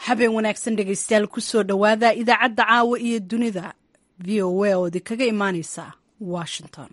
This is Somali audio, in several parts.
habeen wanaagsan dhegaystayaal kusoo dhowaada idaacadda caawa iyo dunida v o a oo idinkaga imaaneysa washington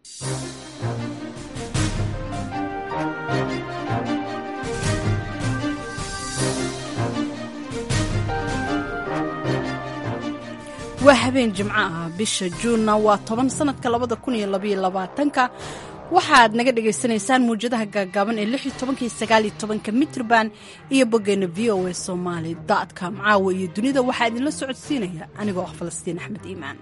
waa habeen jimco ah bisha juunna waa toban sanadka labada kun iyo labaiyo labaatanka waxaad naga dhagaysanaysaan muwjadaha gaagaaban ee lix iyo tobanka iyo sagaal iyo tobanka mitrban iyo boggeena v o a somaali com caawa iyo dunida waxaa idinla socodsiinaya anigoo ah falastiin axmed iimaan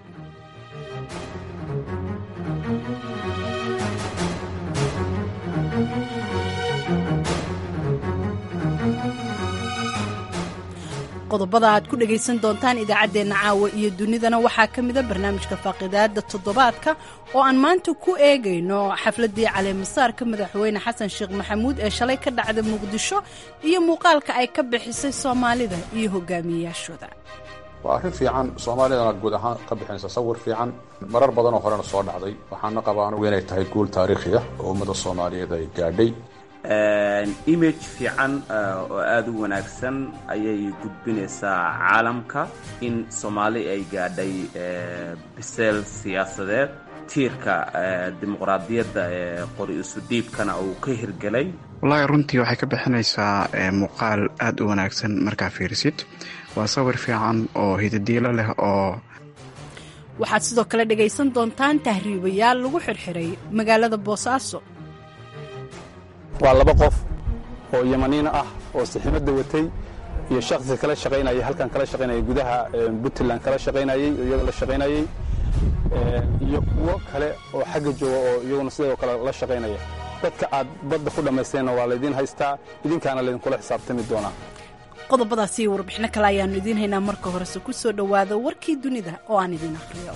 qodobada aad ku dhegaysan doontaan idaacaddeenna caawa iyo dunidana waxaa ka mida barnaamijka faaqidaada toddobaadka oo aan maanta ku eegayno xafladdii caleemasaarka madaxweyne xasan sheekh maxamuud ee shalay ka dhacda muqdisho iyo muuqaalka ay ka bixisay soomaalida iyo hogaamiyeyaashooda waa arrin fiican soomaalidana guud ahaan ka bixinaysa sawir fiican marar badanoo horena soo dhacday waxaana qabaa anugu inay tahay guul taariikhi ah oo ummadda soomaaliyeed ay gaadhay image fiican oo aada u wanaagsan ayay gudbinaysaa caalamka in soomaali ay gaadhay biseel siyaasadeed tiirka dimuqraadiyadda ee qori isu dhiibkana uu ka hirgelay wallaahi runtii waxay ka bixinaysaa muuqaal aada u wanaagsan markaa fiirisid waa sawir fiican oo hidadiilo leh oo waxaad sidoo kale dhegaysan doontaan tahriibayaal lagu xirxiray magaalada boosaaso waa laba qof oo yamaniina ah oo siximada watay iyo shaksi kala shaqaynayay halkan kala shaqaynayay gudaha puntland kala shaqaynayay iyaga la shaqaynayay iyo kuwo kale oo xagga jooga oo iyaguna sidoo kale la shaqaynaya dadka aad badda ku dhammaysteenna waa laydiin haystaa idinkaana laydinkula xisaabtami doonaa qodobadaasi iyo warbixino kale ayaannu idiin haynaa marka horese ku soo dhowaada warkii dunida oo aan idiin akhriyo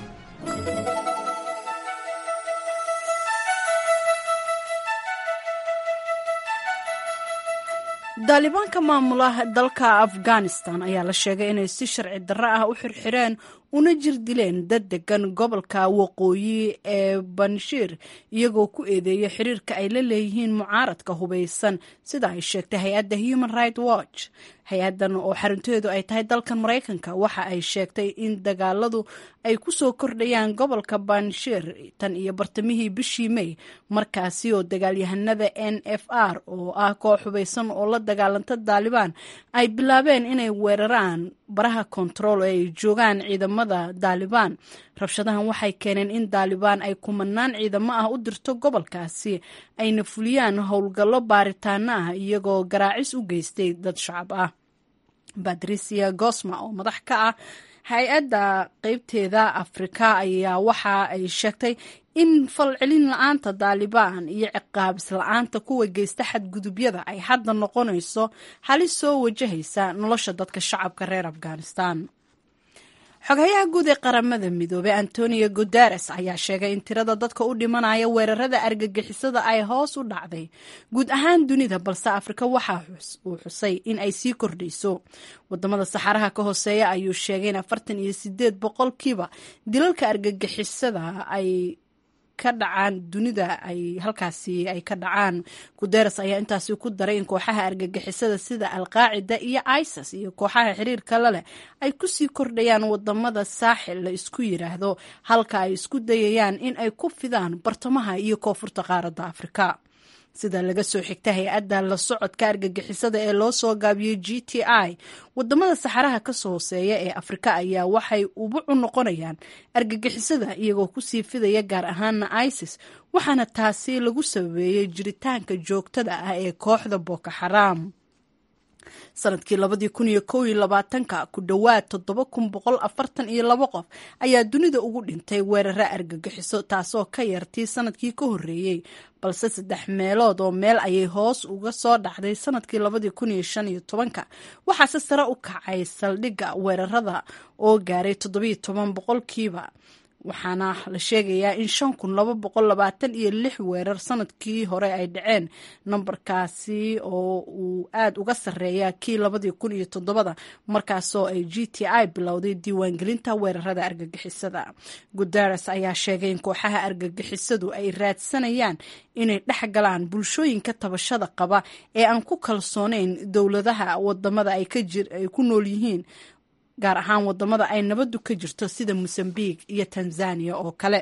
daalibaanka maamula dalka afghanistan ayaa la sheegay inay si sharci darro ah u xirxireen una jir dileen dad degan gobolka waqooyi ee banshiir iyagoo ku eedeeya xiriirka ay la leeyihiin mucaaradka hubaysan sida ay sheegtay hay-adda human right watch hay-addan oo xarunteedu ay tahay dalkan maraykanka waxa ay sheegtay in dagaaladu ay ku soo kordhayaan gobolka banshiir tan iyo bartamihii bishii may markaasi oo dagaalyahanada n f r oo ah koox hubaysan oo la dagaalanta daalibaan ay bilaabeen inay weeraraan baraha kontarool ee ay joogaan ciidamada daalibaan rabshadahan waxay keeneen in daalibaan ay kumanaan ciidamo ah u dirto gobolkaasi ayna fuliyaan howlgallo baaritaano ah iyagoo garaacis u geystay dad shacab ah batrisia gosma oo madax ka ah hay-adda qeybteeda afrika ayaa waxa ay sheegtay in falcelin la-aanta daalibaan iyo ciqaabis la-aanta kuwa geysta xadgudubyada ay hadda noqonayso halis soo wajahaysa nolosha dadka shacabka reer afghanistan xoghayaha guud ee qaramada midoobey antonio guteres ayaa sheegay in tirada dadka u dhimanaya weerarada argagixisada ay hoos u dhacday guud ahaan dunida balse afrika waxa uu xusay in ay sii kordhayso wadamada saxaraha ka hooseeya ayuu sheegay in afartan iyo sideed boqolkiiba dilalka argagixisada ay ka dhacaan dunida ay halkaasi ay ka dhacaan guteres ayaa intaasi ku daray in kooxaha argagixisada sida alqaacida iyo isis iyo kooxaha xiriirka la leh ay kusii kordhayaan wadamada saaxil la isku yiraahdo halka ay isku dayayaan in ay ku fidaan bartamaha iyo koonfurta qaaradda afrika sida laga soo xigta hay-adda la socodka argagixisada ee loo soo gaabiyey g t i wadamada saxaraha kasoo hooseeya ee afrika ayaa waxay ubuc u noqonayaan argagixisada iyagoo kusii fidaya gaar ahaana isis waxaana taasi lagu sababeeyey jiritaanka joogtada ah ee kooxda boko xaraam sanadkii labadii kun iyo kow iyo labaatanka ku dhowaad toddoba kun boqol afartan iyo labo qof ayaa dunida ugu dhintay weerara argagixiso taasoo ka yartii sanadkii ka horreeyey balse saddex meelood oo meel ayay hoos uga soo dhacday sanadkii labadii kun iyo shan iyo tobanka waxaase sare u kacay saldhigga weerarada oo gaaray toddobiyo toban boqolkiiba waxaana la sheegayaa in shan kun laba boqol labaatan iyo lix weerar sanadkii hore ay dhaceen nambarkaasi oo uu aada uga sarreeya kii labadii kun iyo toddobada markaasoo ay g t i bilowday diiwaangelinta weerarada argagixisada guteres ayaa sheegay in kooxaha argagixisadu ay raadsanayaan inay dhex galaan bulshooyinka tabashada qaba ee aan ku kalsooneyn dowladaha wadamada ay ku nool yihiin gaar ahaan wadamada ay nabadu ka jirto sida mosambique iyo tanzania oo kale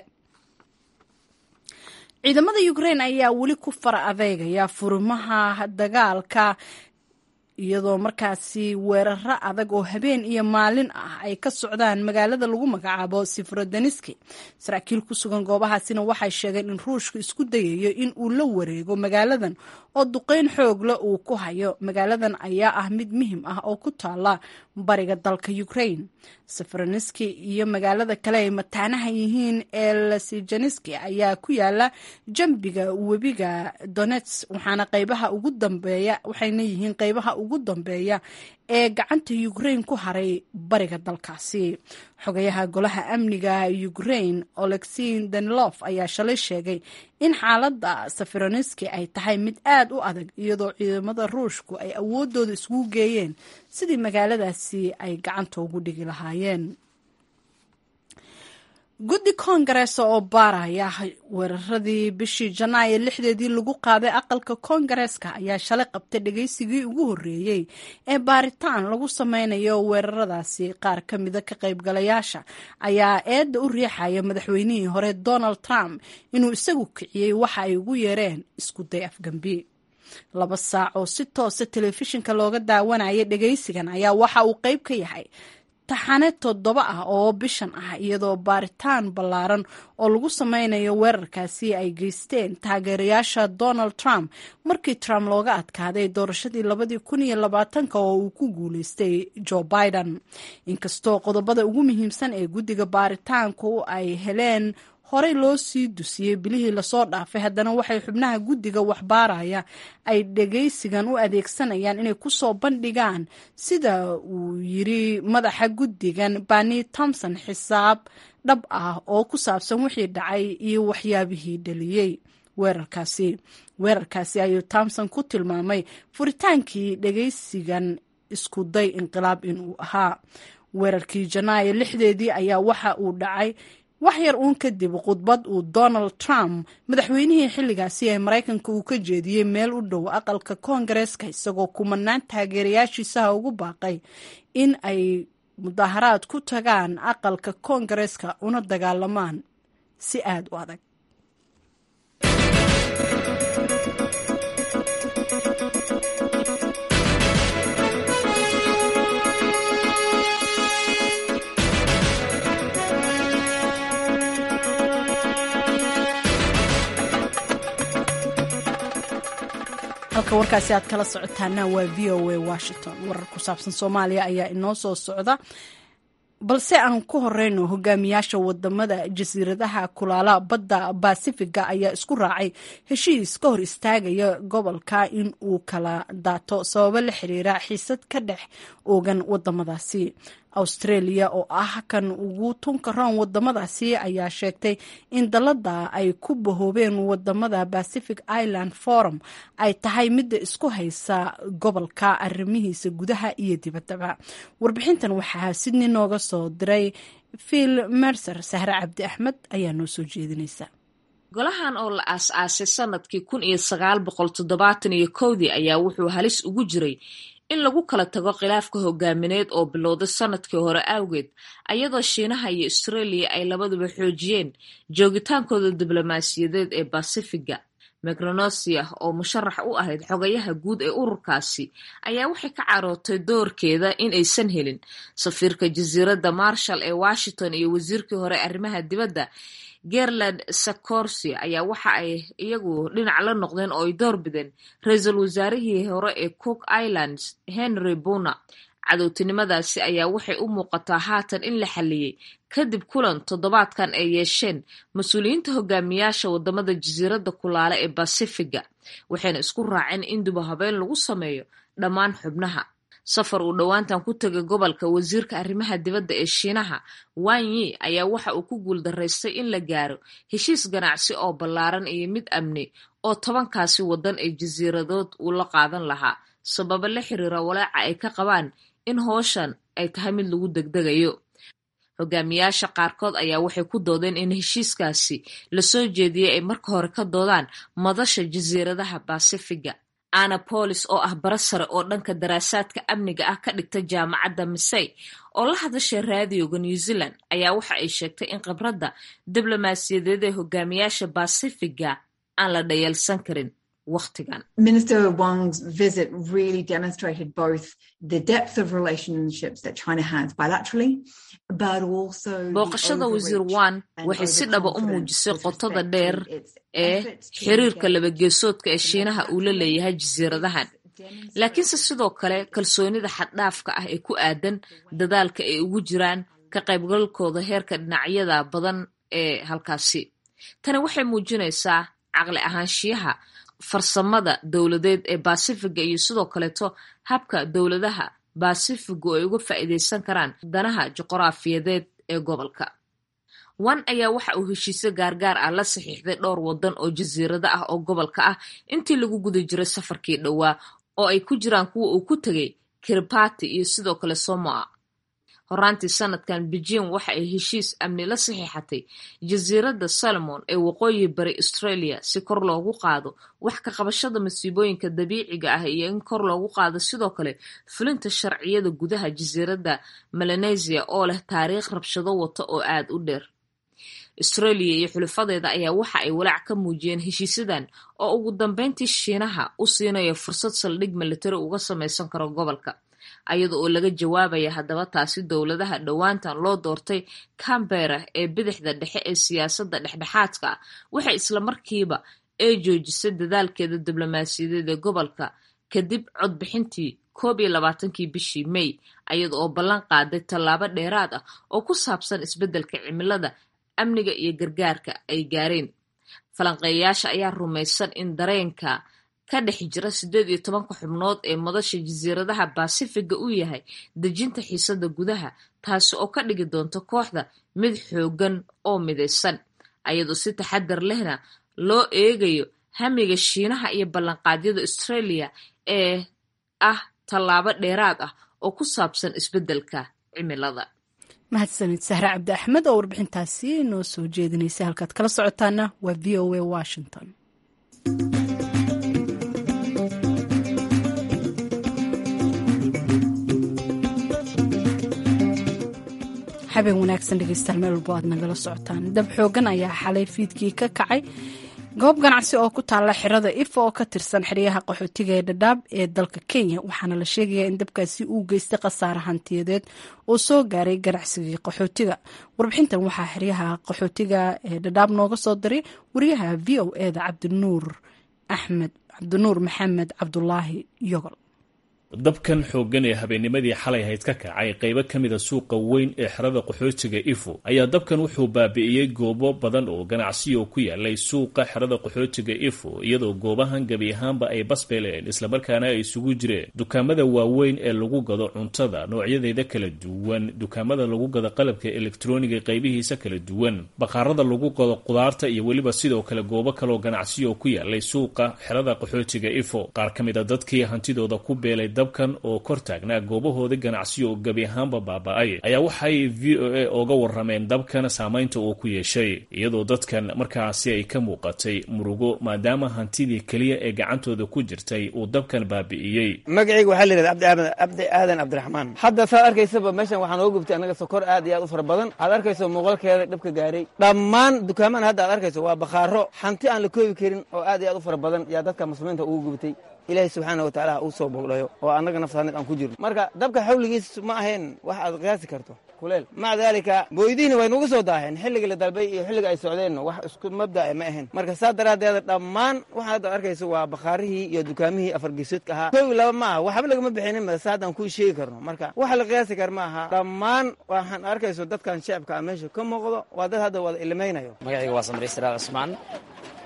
ciidamada ukrain ayaa weli ku fara adeegaya furimaha dagaalka iyadoo markaasi weeraro adag oo habeen iyo maalin ah ay ka socdaan magaalada lagu magacaabo sifrodaniski saraakiil ku sugan goobahaasina waxay sheegeen in ruushku isku dayayo in uu la wareego magaaladan oo duqeyn xoogle uu ku hayo magaaladan ayaa ah mid muhim ah oo ku taala bariga dalka ukrain sifroniski iyo magaalada kale ay mataanaha yihiin ee lasijaniski ayaa ku yaala jambiga webiga donets waxaana qaybaha ugu dambeeya waxayna yihiin qaybaha ugu dambeeya ee gacanta ukrain ku haray bariga dalkaasi xogayaha golaha amniga ukrain olexin danilof ayaa shalay sheegay in xaaladda safironiski ay tahay mid aad u adag iyadoo ciidamada ruushku ay awoodooda iskugu geeyeen sidii magaaladaasi ay gacanta ugu dhigi lahaayeen guddi koongarees oo baaraya weeraradii bishii janaayo lixdeedii lagu qaaday aqalka koongareeska ayaa shalay qabtay dhageysigii ugu horreeyey ee baaritaan lagu sameynayo weeraradaasi qaar ka mida ka qaybgalayaasha ayaa eedda u riixaya madaxweynihii hore donald trump inuu isagu kiciyey waxa ay ugu yeereen isku day afgambi laba saac oo si toosa telefishinka looga daawanaya dhageysigan ayaa waxa uu qayb ka yahay taxane toddoba ah oo bishan ah iyadoo baaritaan ballaaran oo lagu sameynayo weerarkaasi ay geysteen taageerayaasha donald trump markii trump looga adkaaday doorashadii labadii kun iyo labaatanka oo uu ku guuleystay joe biden inkastoo qodobada ugu muhiimsan ee guddiga baaritaanku ay heleen horey loo sii dusiyey bilihii lasoo dhaafay haddana waxay xubnaha guddiga waxbaaraya ay dhageysigan u adeegsanayaan inay kusoo bandhigaan sida uu yiri madaxa guddigan bani tomson xisaab dhab ah oo ku saabsan wixii dhacay iyo waxyaabihii dhaliyey weerarkaasi weerarkaasi ayuu tomson ku tilmaamay furitaankii dhageysigan isku day inqilaab inuu ahaa weerarkii janaayo lixdeedii ayaa waxa uu dhacay wax yar uun kadib khudbad uu donald trump madaxweynihii xilligaasi ee maraykanka uu ka jeediyey meel u dhow aqalka koongareeska isagoo kumanaan taageerayaashiisaha ugu baaqay in ay mudaaharaad ku tagaan aqalka koongareeska una dagaalamaan si aada u adag halka warkaasi aad kala socotaana waa v o a washington warar ku saabsan soomaaliya ayaa inoo soo socda balse aan ku horeyno hogaamiyaasha wadamada jasiiradaha kulaala badda basifiga ayaa isku raacay heshiis ka hor istaagaya gobolka in uu kala daato sababo la xiriira xiisad ka dhex oogan wadamadaasi australia oo ah kan ugu tunka roon wadamadaasi ayaa sheegtay in dalada ay ku bahoobeen wadamada pacific island forum ay tahay midda isku haysa gobolka arrimihiisa gudaha iyo dibaddaba warbixintan waxaa sidney nooga soo diray phil mercer sahre cabdi axmed ayaa noo soo jeedinaysa golahan oo la aas-aasay sanadkii kun iyo sagaal boqol toddobaatan iyo kowdii ayaa wuxuu halis ugu jiray in lagu kala tago khilaafka hogaamineed oo bilowday sanadkii hore awgeed ayadoo shiinaha iyo australia ay labaduba xoojiyeen joogitaankooda diblomaasiyadeed ee basifiga micronesia oo musharax u ahayd xogayaha guud ee ururkaasi ayaa waxay ka carootay doorkeeda in aysan helin safiirka jasiiradda marshall ee washington iyo wasiirkii hore arrimaha dibadda gerland sacorsi ayaa waxa ay iyagu dhinac la noqdeen oo ay door bideen ra-iisul wasaarihii hore ee cook islands henry buna cadowtinimadaasi ayaa waxay u muuqataa haatan in la xalliyey kadib kulan toddobaadkan ay yeesheen mas-uuliyiinta hogaamiyaasha wadamada jasiiradda kulaale ee basifiga waxayna isku raaceen in duba habeen lagu sameeyo dhammaan xubnaha safar uu dhowaantan ku tegay gobolka wasiirka arrimaha dibadda ee shiinaha wanyi ayaa waxa uu ku guuldaraystay in la gaaro heshiis ganacsi oo ballaaran iyo mid amni oo tobankaasi waddan ee jasiiradood uu la qaadan lahaa sababo la xiriira walaaca ay ka qabaan in hooshan ay tahay mid lagu degdegayo hogaamiyaasha qaarkood ayaa waxay ku doodeen in heshiiskaasi lasoo jeediyey ay marka hore ka doodaan madasha jasiiradaha basifiga ana bolis oo ah bara sare oo dhanka daraasaadka amniga ah ka dhigta jaamacadda misey oo la hadashay raadioga new zealand ayaa waxa ay sheegtay in khibradda diblomaasiyadeed ee hogaamiyaasha basifiga aan la dhayalsan karin waqtigan Minister Wang's visit really demonstrated both the depth of relationships that China has bilaterally, but also booqashada wasiir wan waxay si dhaba u muujisay qotada dheer ee xiriirka labageesoodka ee shiinaha uu la leeyahay jasiiradahan laakiinse sidoo kale kalsoonida xaddhaafka ah ee ku aadan dadaalka ay ugu jiraan ka qaybgalkooda heerka dhinacyada badan ee halkaasi tani waxay muujinaysaa caqli ahaanshiyaha farsamada dowladeed ee basifiga iyo sidoo kaleeto habka dowladaha basifigu ay uga faa'iidaysan karaan danaha juqraafiyadeed ee gobolka wan ayaa waxa uu heshiisyo gaargaar ah la saxiixday dhowr waddan oo jasiirado ah oo gobolka ah intii lagu guda jiray safarkii dhowaa oo ay ku jiraan kuwa uu ku tegay kiribati iyo sidoo kale somoa horaantii sanadkan beijing waxa ay heshiis amni la saxiixatay jasiiradda solomon ee waqooyi bari australia si kor loogu qaado wax ka qabashada masiibooyinka dabiiciga ah iyo in kor loogu qaado sidoo kale fulinta sharciyada gudaha jasiiradda melanesia oo leh taariikh rabshado wata oo aad u dheer australia iyo xulifadeeda ayaa waxa ay walaac ka muujiyeen heshiisyadan oo ugu dambeyntii shiinaha u siinaya fursad saldhig militari uga samaysan karo gobolka ayada oo laga jawaabaya haddaba taasi dowladaha dhowaantan loo doortay cambera ee bidixda dhexe ee siyaasadda dhexdhexaadka ah waxay islamarkiiba ay joojisay dadaalkeeda diblomaasiyadeed ee gobolka kadib codbixintii koob iyo labaatankii bishii may ayada oo ballan qaaday tallaabo dheeraad ah oo ku saabsan isbeddelka cimilada amniga iyo gargaarka ay gaareen falanqeeyayaasha ayaa rumaysan in dareenka ka dhex jira siddeed iyo tobanka xubnood ee madasha jasiiradaha basifiga uu yahay dejinta xiisadda gudaha taasi oo ka dhigi doonta kooxda mid xooggan oo midaysan ayadoo si taxadar lehna loo eegayo hamiga shiinaha iyo ballanqaadyada australia ee ah tallaabo dheeraad ah oo ku saabsan isbeddelka cimilada mahadsanid sahre cabdi axmed oo warbixintaasi noo soo jeedinaysa halkaad kala socotaana waa v o a washington habeen wanaagsan dhegeystayaal meel walbo aad nagala socotaan dab xoogan ayaa xalay fiidkii ka kacay goob ganacsi oo ku taalla xirada ifa oo ka tirsan xeryaha qaxootiga ee dhadhaab ee dalka kenya waxaana la sheegayaa in dabkaasi uu geystay khasaare hantiyadeed oo soo gaaray ganacsigii qaxootiga warbixintan waxaa xeryaha qaxootiga ee dhadhaab nooga soo diray wariyaha v o eda cabdinuur axmed cabdinuur maxamed cabdulaahi yogol dabkan xooggan ee habeennimadii xalay hayd ka kacay qaybo ka mida suuqa weyn ee xerada qaxootiga ifo ayaa dabkan wuxuu baabi'iyey goobo badan oo ganacsiyo ku yaalay suuqa xerada qaxootiga ifo iyadoo goobahan gebi ahaanba ay basbeleen islamarkaana ay isugu jireen dukaamada waaweyn ee lagu gado cuntada noocyadeeda kala duwan dukaamada lagu gado qalabka elektroniga qaybihiisa kala duwan baqaarada lagu gado qudaarta iyo weliba sidoo kale goobo kaleoo ganacsiyo ku yaalay suuqa xerada qaxootiga ifo qaar ka mid a dadkii hantidooda ku beelay dabkan oo kor taagnaa goobahoodii ganacsiyo oo gebi ahaanba baaba-ay ayaa waxay v o a oga warameen dabkan saamaynta uu ku yeeshay iyadoo dadkan markaasi ay ka muuqatay murugo maadaama hantidii keliya ee gacantooda ku jirtay uu dabkan baabi'iyey magacayga waxaa la yidhahda cabdi aadan cabdiraxmaan hadda saad arkaysaba meeshan waxaa nooga gubtay annaga sokor aad iyo aad u fara badan aad arkayso muuqaalkeeda dhibka gaaray dhammaan dukaamaan hadda aad arkayso waa bakhaaro hanti aan la koobi karin oo aad iyo aad u fara badan yaa dadka muslimiinta ugu gubtay ilaahay subxaana wa tacaala uu soo bogdhayo oo annaga naftaanid aan ku jirno marka dabka xawligiis ma ahayn wax aad qiyaasi karto kuleel maca daalika booydihiina way nugu soo daaheen xilliga la dalbay iyo xilliga ay socdeenno wax isku mabda'a ma ahayn marka saa daraaddeeda dhammaan waxaa hadda arkayso waa bakhaarihii iyo dukaamihii afargeesoodka ahaa koowi laba ma aha waxba lagama bixinin mase haddaan kuu sheegi karno marka waxa la qiyaasi kar ma aha dhammaan waxaan arkayso dadkan shacabka ah meesha ka muuqdo waa dad hadda wada ilimaynayo magacayga waa samri siraal cusmaan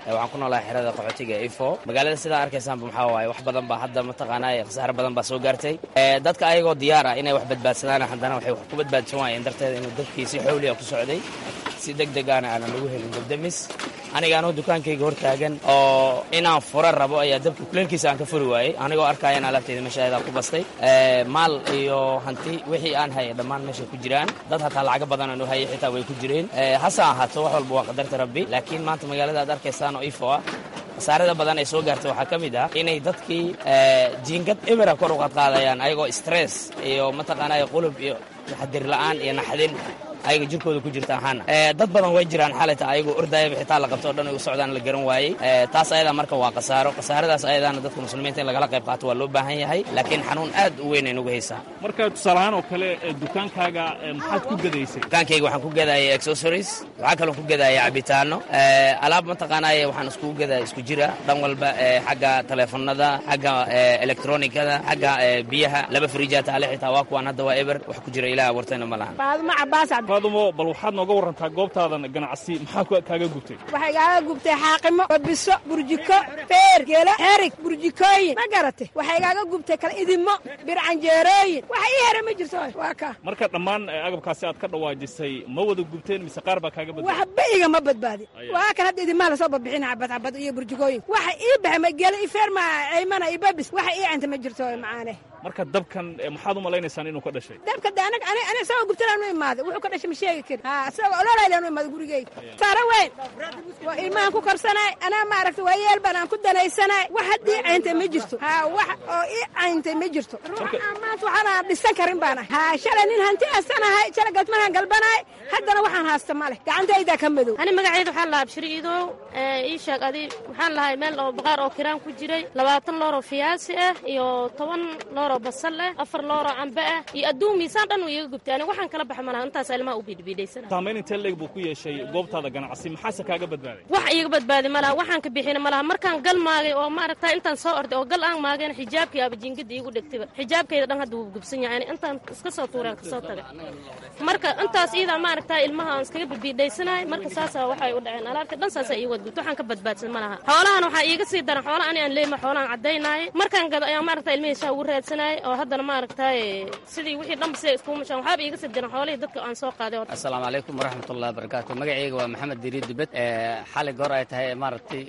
waxaan ku noolahay xerada qaxootiga ifo magaalada sidaa arkaysaanba maxaa waaye wax badan baa hadda mataqaanaa khasaare badan baa soo gaartay dadka ayagoo diyaar ah inay wax badbaadsadaan haddana waxay wax ku badbaadsan waayeen darteeda inuu dabkii si xawliya ku socday si deg degaana aanan lagu helin dabdamis aniga anoo dukaankayga hor taagan oo inaan fura rabo ayaa dabka kuleelkiisa aan ka furi waayey anigoo arkaya in alaabteyda meeshaedaa ku bastay maal iyo hanti wixii aan hayay dhammaan meeshay ku jiraan dad hataa lacago badan aan u hayay xitaa way ku jireen hase ahaato wax walba waa qadarta rabbi laakiin maanta magaalada aad arkaysaan oo ifo ah khasaarada badan ay soo gaartay waxaa ka mid ah inay dadkii jiingad emera kor u qadqaadayaan ayagoo stress iyo mataqaanaa qulub iyo taxadir la'aan iyo naxdin ayaga jirkooda ku jirta ahaana dad badan way jiraan xalayta ayagoo ordayaba xitaa la qabto o dhan ay u socdaan la garan waayey taas ayadaa marka waa khasaaro khasaaradaas ayadaana dadka muslimiinta in lagala qayb qaato waa loo baahan yahay laakiin xanuun aad u weyn ay nugu haysaa marka tusaalahaan oo kale dukaankaaga maxaad ku gadaysay dukaankayga waxaan ku gadayay accessories waxaa kaloo ku gadaya cabitaano alaab mataqaanaaye waxaan iskugu gadaya isku jira dhan walba xagga taleefanada xagga electronikada xagga biyaha laba frijaa taale xitaa waa kuwaan hadda waa eber wax ku jira ilaah wartayna ma lahan faadumo bal waxaad nooga warantaa goobtaadan ganacsi maxaa kaaga gubtay waxay kaaga gubtay xaaqimo babiso burjiko feer geela xerig burjikooyin ma garatay waxay kaaga gubtay kala idimo bircanjeerooyin waxa ii hera ma jirto waa ka marka dhammaan agabkaasi aad ka dhawaajisay ma wada gubteen mise qaar baa kaaga badbaaday waxba igama badbaadin waa kan hadda idimaha lasoo babixina cabad cabad iyo burjikooyin waxa ii baxay ma geela ii feer ma aymana iyo babis waxa ii canta ma jirto macaane marka dabkan maxaad u malaynaysaan inuu ka dhashay dabka de anag ani ani isagoo gubtanaan u imaaday wuxuu ka dhashay ma sheegi karin ha isagoo ololaydaan u imaaday gurigeyga saara weyn waa ilmahan ku korsanaay anaa maaragta waa yeel baan aan ku danaysanaay wax haddii cayntay ma jirto ha wax oo ii cayntay ma jirto ruuxa maanta waxaana dhisan karin baan ahay ha shalay nin hanti asanahay shalay galmahan galbanaay haddana waxaan haasta ma leh gacantaydaa ka madow ani magacayda waxaan lahaa bashir iidow ii sheeg adi waxaan lahay meel oo baqaar oo kiraan ku jiray labaatan looroo fiyaasi ah iyo toban looroo basal ah afar looroo cambe ah iyo adduun miisaan dhan uu iiga gubtay aniga waxaan kala baxa malaha intaas ilmaha u bidhbidhaysana saamayn intee leeg buu ku yeeshay goobtaada ganacsi maxaase kaaga badbaaday wax iiga badbaadi malaha waxaan ka bixina malaha markaan gal maagay oo maaragta intaan soo orday oo gal aan maagayna xijaabkii aba jingada iigu dhegtayba xijaabkayda dhan hadda wuu gubsan yahay intaan iska soo tuureen kasoo tagay marka intaas iidaa maaragta ilmaha aan iskaga bidbiidhaysanahay marka saasa waxay u dhaceen alaabta dhan saasa ii wadgubta waxaan ka badbaadsan malaha xoolahan waxaa iiga sii daran xoola ani aan leeyma xoolaan caddaynaayay markaan gado ayaan maaragta ilmihiisaa ugu raadsanayay oo haddana maaragtay sidii wixii dhanba siday iskugu mashaan waxaaba iiga sii daran xoolihii dadka aan soo qaaday assalaamu calaykum waraxmatullahi wabarakaatu magacayga waa maxamed diriid dibed xali goor ay tahay maaragtay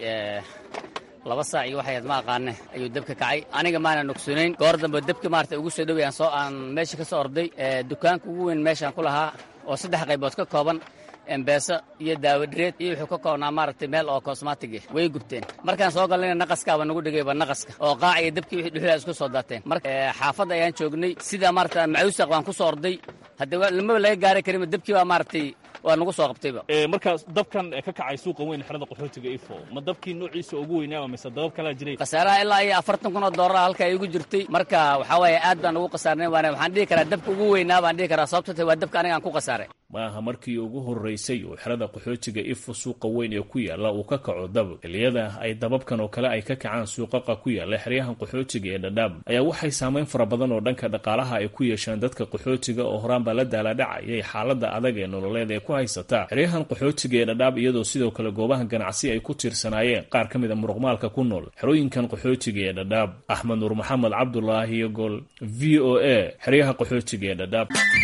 laba saac iyo waxay ma aqaane ayuu dabka kacay aniga maana nogsunayn goor dambe dabka maarata ugu soo dhoway aan soo aan meesha ka soo orday dukaanka ugu weyn meeshaan ku lahaa oo saddex qaybood ka kooban embeeso iyo daawadhireed iyo wuxuu ka koobnaa maaragtay meel oo kosmatig ah way gubteen markaan soo galnayna naqaskaaba nagu dhigayba naqaska oo qaac iyo dabkii wixii dhuxulaa isku soo daateen marka xaafadda ayaan joognay sidaa maarata macuusaq baan ku soo orday haddee lamaba laga gaari karinba dabkii baa maaragtay waa nagu soo qabtayba marka dabkan ka kacay suuqa weyn xerada qaxootiga ifo ma dabkii noociisa ugu weynaaba mise dabab kalaa jiray khasaaraha ilaa iyo afartan kun oo doolara halka igu jirtay marka waxaa waaye aad baan ugu khasaarnay waana waxaan dhihi karaa dabka ugu weynaa baan dhihi karaa sababto tahay waa dabka aniga aan ku khasaaray ma aha markii ugu horraysay oo xerada qaxootiga ifo suuqa weyn ee ku yaalla uu ka kaco dab xilliyada ay dababkan oo kale ay ka kacaan suuqaqa ku yaalla xeryahan qaxootiga ee dhadhaab ayaa waxay saamayn fara badan oo dhanka dhaqaalaha ay ku yeeshaan dadka qaxootiga oo horaanbaa la daaladhacayay xaaladda adag ee nololeed ee ku haysata xeryahan qaxootiga ee dhadhaab iyadoo sidoo kale goobaha ganacsi ay ku tiirsanaayeen qaar ka mid a muruqmaalka ku nool xerooyinkan qaxootiga ee dhadhaab axmed nuur maxamed cabdulaahi gol v o a xeryaha qaxootiga ee dhadhaab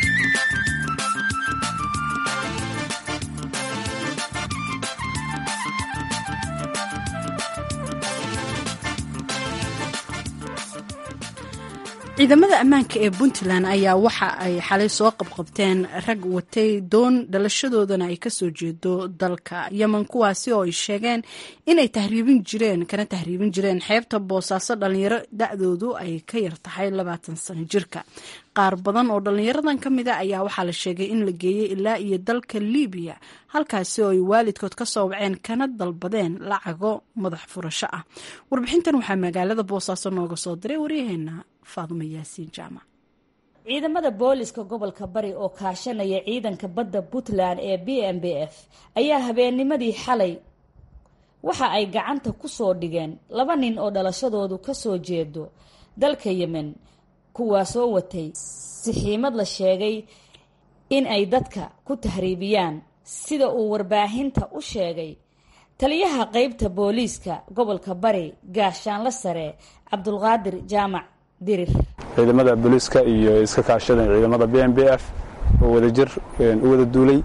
ciidamada ammaanka ee puntland ayaa waxa ay xalay soo qabqabteen rag watay doon dhalashadoodana ay kasoo jeedo dalka yemen kuwaasi oo ay sheegeen inay tahriibin jireen kana tahriibin jireen xeebta boosaaso dhalinyaro da-doodu ay ka yar tahay labaatan sano jirka qaar badan oo dhalinyaradan ka mid a ayaa waxaa la sheegay in la geeyey ilaa iyo dalka libiya halkaasi oo ay waalidkood ka soo waceen kana dalbadeen lacago madax furasho ah warbixintan waxaa magaalada boosaaso nooga soo diray waryaheena faaduma yaasiin jaamac ciidamada booliska gobolka bari oo kaashanaya ciidanka badda puntland ee b m b f ayaa habeennimadii xalay waxa ay gacanta ku soo dhigeen laba nin oo dhalashadoodu kasoo jeedo dalka yemen kuwaasoo watay sixiimad la sheegay in ay dadka ku tahriibiyaan sida uu warbaahinta u sheegay taliyaha qeybta booliiska gobolka bari gaashaanla sare cabdulqaadir jaamac dirir ciidamada booliiska iyo iska kaashadeen ciidamada b m b f oo wadajir u wada duulay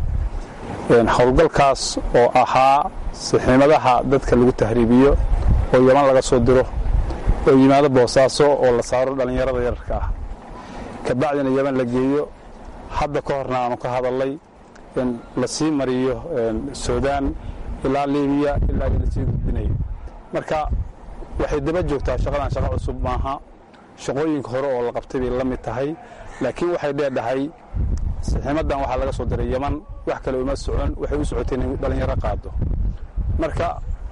howlgalkaas oo ahaa saxiimadaha dadka lagu tahriibiyo oo yaman laga soo diro oo yimaado boosaaso oo la saaro dhallinyarada yararka ah kabacdina yaman la geeyo hadda ka horna aanu ka hadalnay in la sii mariyo suudaan ilaa libiya ilaa la sii gudbinayo marka waxay daba joogtaa shaqadan shaqo cusub maaha shaqooyinka hore oo la qabtay bay la mid tahay laakiin waxay dheedhahay saxiimadan waxaa laga soo diray yaman wax kale uma socon waxay u socotay inay dhallinyaro qaado marka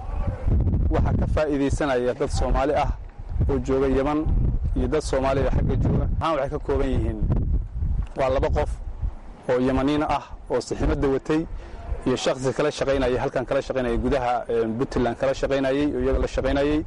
waxaa ka faa'iidaysanaya dad soomaali ah oo jooga yaman iyo dad soomaaliya xagga jooga ahaan waxay ka kooban yihiin waa laba qof oo yamaniin ah oo saxiimadda watay iyo shaksi kala shaqaynayay halkan kala shaqaynayay gudaha puntland kala shaqaynayey oo iyaga la shaqaynayey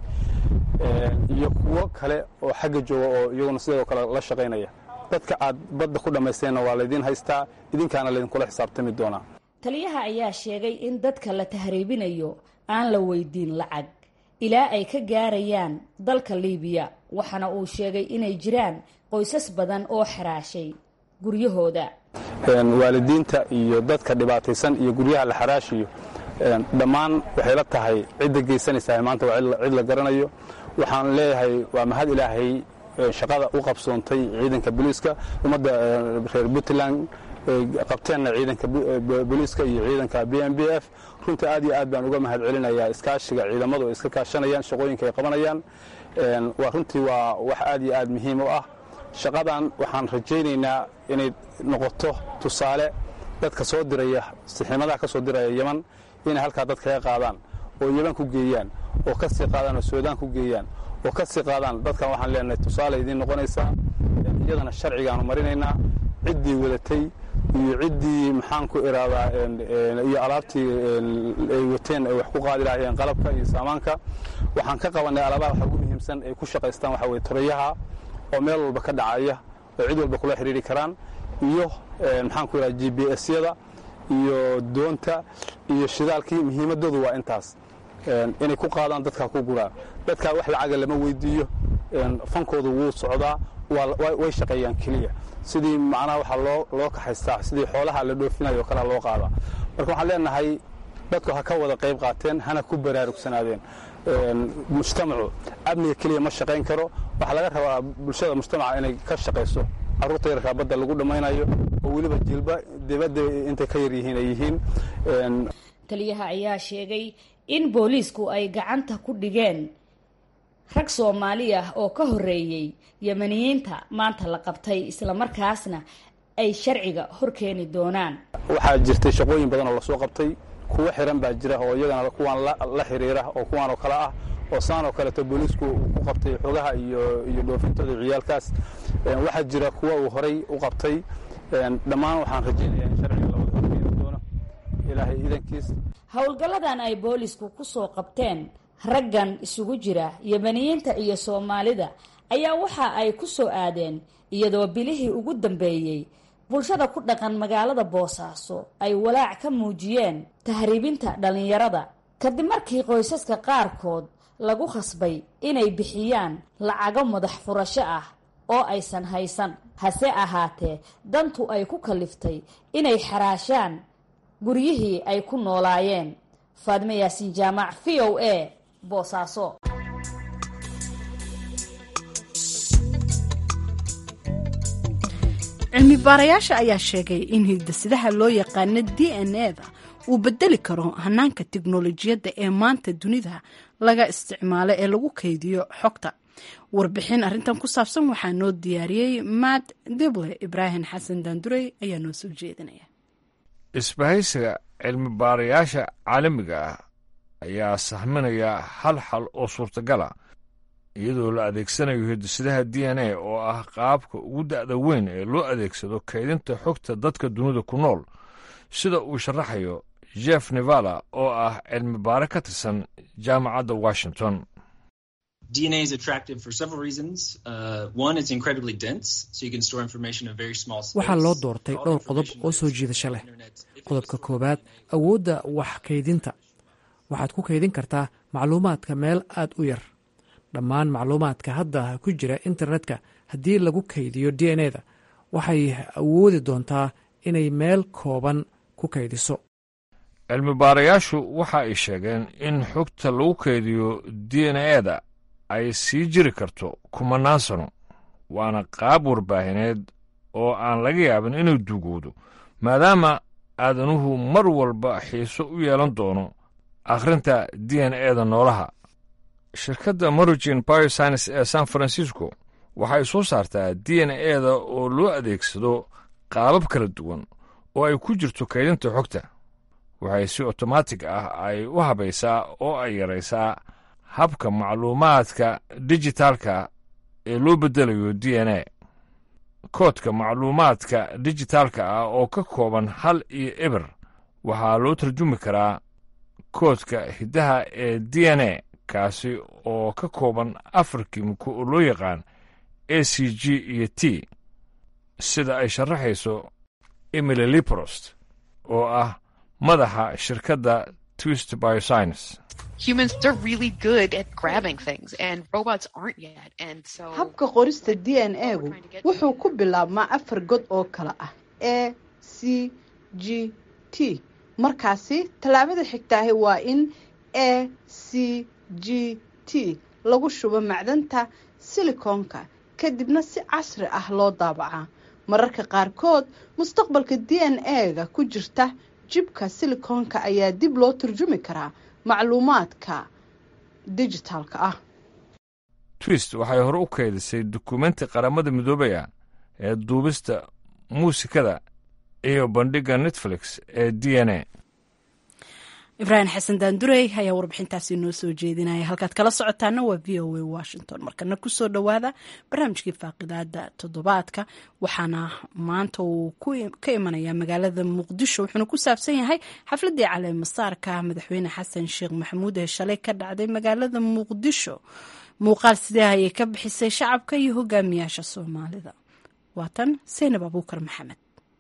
iyo kuwo kale oo xagga jooga oo iyaguna sidoo kale la shaqaynaya dadka aad badda ku dhammaysteenna waa laydiin haystaa idinkaana laydinkula xisaabtami doonaa taliyaha ayaa sheegay in dadka la tahriibinayo aan la weydiin lacag ilaa ay ka gaarayaan dalka liibiya waxaana uu sheegay inay jiraan qoysas badan oo xaraashay guryahooda waalidiinta iyo dadka dhibaataysan iyo guryaha la xaraashiyo dhammaan waxay la tahay cidda geysanaysaa maanta waa cid la garanayo waxaan leeyahay waa mahad ilaahay shaqada u qabsoontay ciidanka booliiska ummadda reer puntland qabteenna ciidanka booliiska iyo ciidanka b m b f runtii aad iyo aad baan uga mahad celinayaa iskaashiga ciidamadu ay iska kaashanayaan shaqooyinka ay qabanayaan waa runtii waa wax aad iyo aad muhiim u ah shaqadan waxaan rajaynaynaa inay noqoto tusaale dadka soo diraya saxiimadaha ka soo diraya yeman inay halkaa dad kaga qaadaan oo yeman ku geeyaan oo ka sii qaadaan oo suudaan ku geeyaan oo ka sii qaadaan dadkan waxaan leenahay tusaale idiin noqonaysaa iyadana sharcigaanu marinaynaa ciddii wadatay iyo ciddii maxaan ku iraadaa iyo alaabtii ay wateen ay wax ku qaadi lahaayeen qalabka iyo saamaanka waxaan ka qabannay alaabaha waxa ugu muhiimsan ay ku shaqaystaan waxa weye torayaha oo meel walba ka dhacaya oo cid walba kula xidhiiri karaan iyo maxaan ku idhaha g b s-yada iyo doonta iyo shidaalkii muhiimadoodu waa intaas inay ku qaadaan dadkaa ku guraan dadkaa wax lacaga lama weydiiyo fankoodu wuu socdaa way shaqeeyaan keliya sidii macnaha waxaa loo loo kaxaystaa sidii xoolaha la dhoofinayo o kalea loo qaadaa marka waxaan leenahay dadku ha ka wada qayb qaateen hana ku baraarugsanaadeen mujtamacu amniga keliya ma shaqayn karo waxaa laga rabaa bulshada mujtamaca inay ka shaqayso carruurta yarkaa badda lagu dhammaynayo oo weliba jilba dibadda intay ka yar yihiin ay yihiin taliyaha ayaa sheegay in booliisku ay gacanta ku dhigeen rag soomaali ah oo ka horreeyey yemaniyiinta maanta la qabtay islamarkaasna ay sharciga horkeeni doonaan waxaa jirtay shaqooyin badan oo lasoo qabtay kuwo xiran baa jira oo iyagana kuwaan la xiriira oo kuwaan oo kale ah oo saan oo kaleeto booliisku uu ku qabtay xogaha iyo iyo dhoofintooda ciyaalkaas waxaa jira kuwa uu horay u qabtay dhammaan waxaan rajaynayaa in sharciga la wada horkeeni doono ilaahay idankiis howlgalladan ay boolisku ku soo qabteen raggan isugu jira yemaniyiinta iyo soomaalida ayaa waxa ay ku soo aadeen iyadoo bilihii ugu dambeeyey bulshada ku dhaqan magaalada boosaaso ay walaac ka muujiyeen tahriibinta dhallinyarada kadib markii qoysaska qaarkood lagu khasbay inay bixiyaan lacago madax furasho ah oo aysan haysan hase ahaatee dantu ay ku kaliftay inay xaraashaan guryihii ay ku noolaayeen faadme yaasiin jaamac v o a boosaaso cilmi baarayaasha ayaa sheegay in hidasidaha loo yaqaano d n e da uu bedeli karo hanaanka tiknolojiyadda ee maanta dunida laga isticmaalo ee lagu kaydiyo xogta warbixin arrintan ku saabsan waxaa noo diyaariyey matt dible ibraahim xasan daandurey ayaa noo soo jeedinaya isbahaysiga cilmi baarayaasha caalamiga ah ayaa sahminaya hal xal oo suurtagala iyadoo la adeegsanayo hidisidaha d n a oo ah qaabka ugu da'da weyn ee loo adeegsado kaydinta xogta dadka dunida ku nool sida uu sharaxayo jeff nevala oo ah cilmi baare ka tirsan jaamacadda washington waxaa loo doortay dhowr qodob oo soo jiidasho leh qodobka koowaad awoodda wax kaydinta waxaad ku kaydin kartaa macluumaadka meel aad u yar dhammaan macluumaadka hadda ku jira internetka haddii lagu kaydiyo d n eda waxay awoodi doontaa inay meel kooban ku kaydiso cilmi baarayaashu waxa ay sheegeen in xogta lagu kaydiyo d n eda ay sii jiri karto kumanaan sano waana qaab warbaahineed oo aan laga yaabin inuu dugoodo maadaama aadanuhu mar walba xiiso u yeelan doono akhrinta d n eda noolaha shirkadda morigin bioscience ee san francisco waxay soo saartaa d n eda oo loo adeegsado qaabab kala duwan oo ay ku jirto kaydinta xogta waxay si otomaatig ah ay u habaysaa oo ay yaraysaa habka macluumaadka dijitaalka ee loo beddelayo d n a koodka macluumaadka dijitaalka ah oo ka kooban hal iyo eber waxaa loo tarjumi karaa koodka hiddaha ee d n a kaasi oo ka kooban afar kimiko oo loo yaqaan a c g iyo t sida ay sharaxayso emily liprost oo ah madaxa shirkadda twist bioscience humans they're really good at grabbing things and robots aren't yet and so habka qorista d n a-gu wuxuu ku bilaabmaa afar god oo kale ah a c g t markaasi tallaabada xigtaahi waa in a c g t lagu shubo macdanta silikoonka kadibna si casri ah loo daabacaa mararka qaarkood mustaqbalka d n a-ga ku jirta jibka silikoonka ayaa dib loo turjumi karaa macluumaadka dijitaalka ah twist waxay hore u kaydisay dukumenti qaramada midoobaya ee duubista muusikada iyo bandhigga netflix ee d n a ibraahim xasan daandurey ayaa warbixintaasi noo soo jeedinaya halkaad kala socotaana waa v o a washington markana kusoo dhowaada barnaamijkii faaqidaada toddobaadka waxaana maanta uu ka imanayaa magaalada muqdisho wuxuuna ku saabsan yahay xafladii caleemasaarka madaxweyne xasan sheekh maxamuud ee shalay ka dhacday magaalada muqdisho muuqaal sidee ayay ka bixisay shacabka iyo hogaamiyaasha soomaalida waatan saynab abuukar maxamed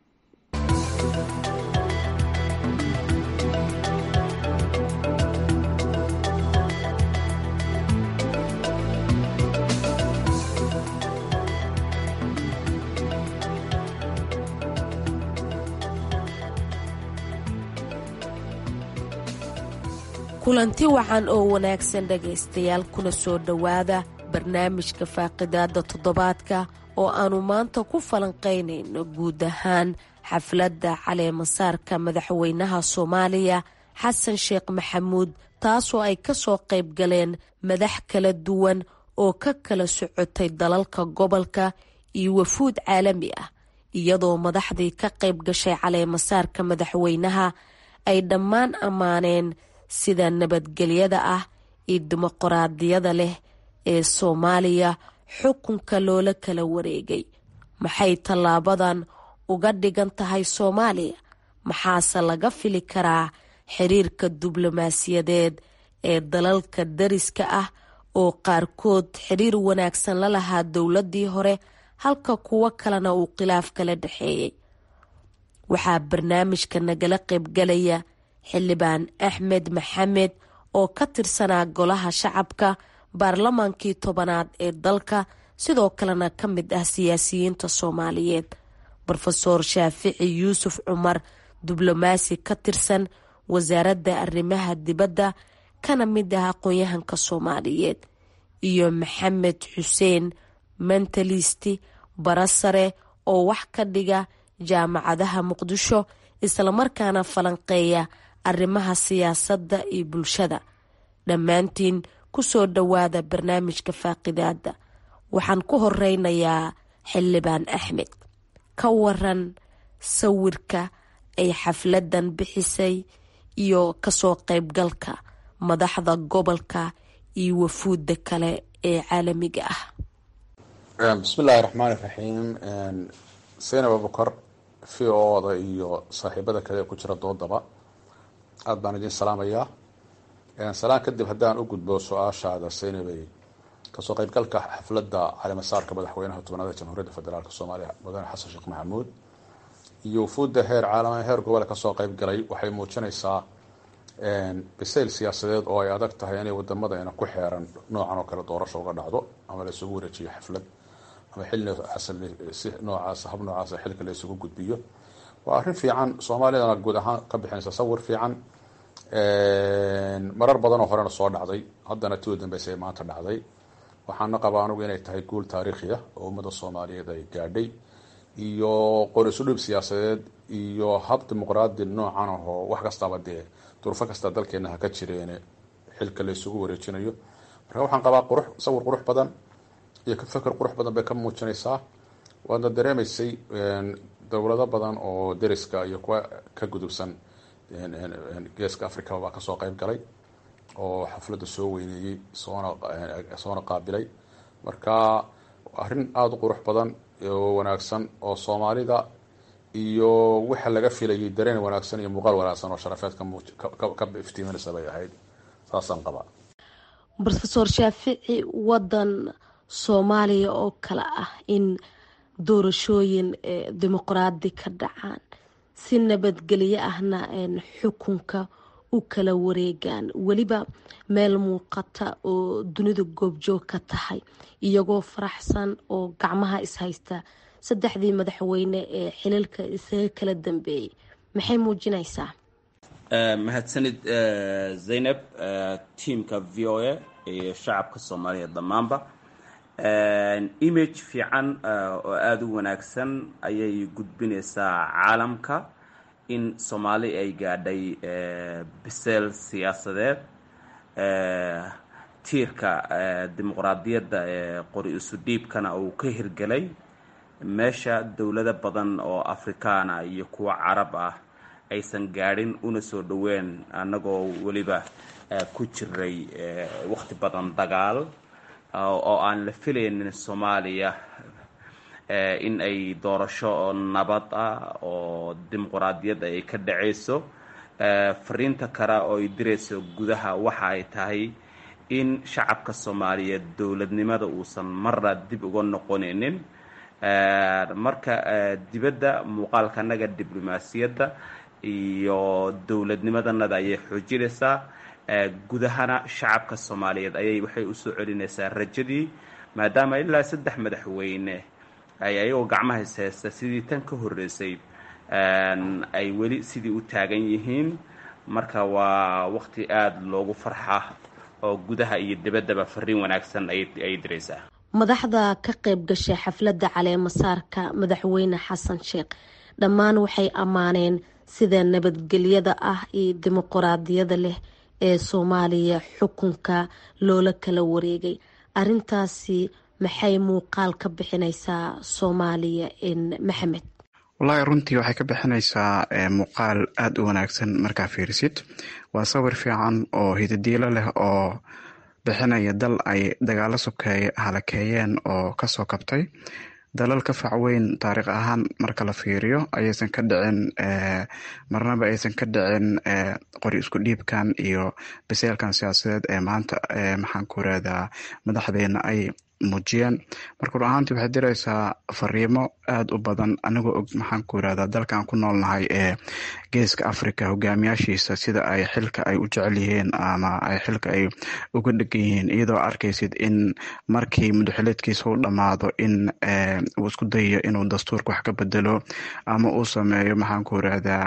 kulanti wacan oo wanaagsan dhegaystayaal kuna soo dhowaada barnaamijka faaqidaada toddobaadka oo aannu maanta ku falanqaynayno guud ahaan xafladda caleemasaarka madaxweynaha soomaaliya xasan sheekh maxamuud taasoo ay ka soo qayb galeen madax kala duwan oo ka kala socotay dalalka gobolka iyo wafuud caalami ah iyadoo madaxdii ka qayb gashay caleemasaarka madaxweynaha ay dhammaan ammaaneen sida nabadgelyada ah iyo dimuqraadiyada leh ee soomaaliya xukunka loola kala wareegay maxay tallaabadan uga dhigan tahay soomaaliya maxaase laga fili karaa xiriirka diblomaasiyadeed ee dalalka dariska ah oo qaarkood xiriir wanaagsan la lahaa dowladii hore halka kuwo kalena uu khilaaf kala dhexeeyey waxaa barnaamijka nagala qaybgalaya xildhibaan axmed maxamed oo ka tirsanaa golaha shacabka baarlamaankii tobanaad ee dalka sidoo kalena ka mid ah siyaasiyiinta soomaaliyeed rofeor shaafici yuusuf cumar diblomaasi ka tirsan wasaaradda arrimaha dibadda kana mid ah aqoon-yahanka soomaaliyeed iyo maxamed xuseen mentalisti barasare oo wax ka dhiga jaamacadaha muqdisho islamarkaana falanqeeya arrimaha siyaasadda iyo bulshada dhammaantiin ku soo dhowaada barnaamijka faaqidaada waxaan ku horeynayaa xildhibaan axmed ka waran sawirka ay xafladan bixisay iyo kasoo qaybgalka madaxda gobolka iyo wafuudda kale ee caalamiga ah bismi illaahi raxmaani raxiim saynab abukar v o da iyo saaxiibada kale ee ku jira doodaba aada baan idin salaamayaa salaan kadib haddaan u gudbo su-aashaada saynabay kasoo qaybgalka xafladda caleemasaarka madaxweynaha tobnaada jamhuuriyadda federaalk soomaaliya mudane xasan sheekh maxamuud iyo wufuudda heer caalama heer gobole kasoo qaybgalay waxay muujinaysaa bisayl siyaasadeed oo ay adag tahay inay wadamadeena ku xeeran noocan oo kale doorasho uga dhacdo ama la isugu wareejiyo xaflad ama xil si noocaas hab noocaas xilka la isugu gudbiyo waa arrin fiican soomaalidana guud ahaan ka bixinaysa sawir fiican marar badanoo horena soo dhacday haddana tii u dambeysay maanta dhacday waxaana qabaa anugu inay tahay guul taariikhi ah oo ummadda soomaaliyeed ay gaadhay iyo qorisudhib siyaasadeed iyo hab dimuqraadi noocan ahoo wax kastaba dee durufo kasta dalkeena ha ka jireene xilka la isugu wareejinayo marka waxaan qabaa qurux sawir qurux badan iyo feker qurux badan bay ka muujinaysaa waadna dareemaysay dowlado badan oo deriska iyo kuwa ka gudubsan geeska africa baa kasoo qeyb galay oo xafladda soo weyneeyey soona soona qaabilay marka arrin aada u qurux badan oo wanaagsan oo soomaalida iyo waxa laga filayay dareen wanaagsan iyo muuqaal wanaagsan oo sharafeed ka iftiiminaysa bay ahayd saasaan qabaa rofeor shaafici wadan soomaaliya oo kale ah in doorashooyin dimuqraadi ka dhacaan si nabadgelyo ahna xukunka u kala wareegaan weliba meel muuqata oo dunida goobjoog ka tahay iyagoo faraxsan oo gacmaha ishaysta saddexdii madaxweyne ee xiliilka isaga kala dambeeyey maxay muujinaysaa mahadsanid zaynab tiamka v o a iyo shacabka soomaaliya dhammaanba image fiican oo aada u wanaagsan ayay gudbinaysaa caalamka in soomaali ay gaadhay biseel siyaasadeed tiirka dimuqraadiyadda ee qori isu dhiibkana uu ka hirgelay meesha dowlado badan oo afrikaana iyo kuwa carab ah aysan gaadhin una soo dhoween annagoo weliba ku jiray waqti badan dagaal oo aan la filaynin soomaaliya in ay doorasho nabad ah oo dimuqraadiyadda ay ka dhacayso fariinta kale oo ay dirayso gudaha waxa ay tahay in shacabka soomaaliyeed dowladnimada uusan marna dib uga noqonaynin marka dibadda muuqaalkanaga diblomaasiyadda iyo dowladnimadanada ayay xoojinaysaa gudahana shacabka soomaaliyeed ayay waxay usoo celinaysaa rajadii maadaama ilaa saddex madaxweyne ay ayagoo gacmaha ishaysta sidii tan ka horreysay ay weli sidii u taagan yihiin marka waa waqti aada loogu farxa oo gudaha iyo dibaddaba fariin wanaagsan ay diraysaa madaxda ka qayb gashay xafladda caleemasaarka madaxweyne xasan sheekh dhammaan waxay ammaaneen sida nabadgelyada ah iyo dimuquraadiyada leh ee soomaaliya xukunka loola kala wareegay arintaasi maxay muuqaal ka bixinaysaa soomaaliya maxamed wallaahi runtii waxay ka bixinaysaa muuqaal aada u wanaagsan markaa fiirisid waa sawir fiican oo hidadiilo leh oo bixinaya dal ay dagaalo sokeeye halakeeyeen oo kasoo kabtay dalal ka facweyn taariikh ahaan marka la fiiriyo ayaysan ka dhicin marnaba aysan ka dhicin qori isku dhiibkan iyo biseelkan siyaasadeed ee maanta maxaan ku irahdaa madaxdeena ay muujiyeen marka run ahaantii waxay diraysaa fariimo aada u badan anigoo og maxaan ku irahdaa dalkan ku noolnahay ee geeska africa hogaamiyaashiisa sida ay xilka ay u jecel yihiin ama ay xilka ay uga dhegan yihiin iyadoo arkaysid in markii mudaxileedkiisa u dhammaado in uu isku dayayo inuu dastuurka wax ka bedelo ama uu sameeyo maxaan ku irahdaa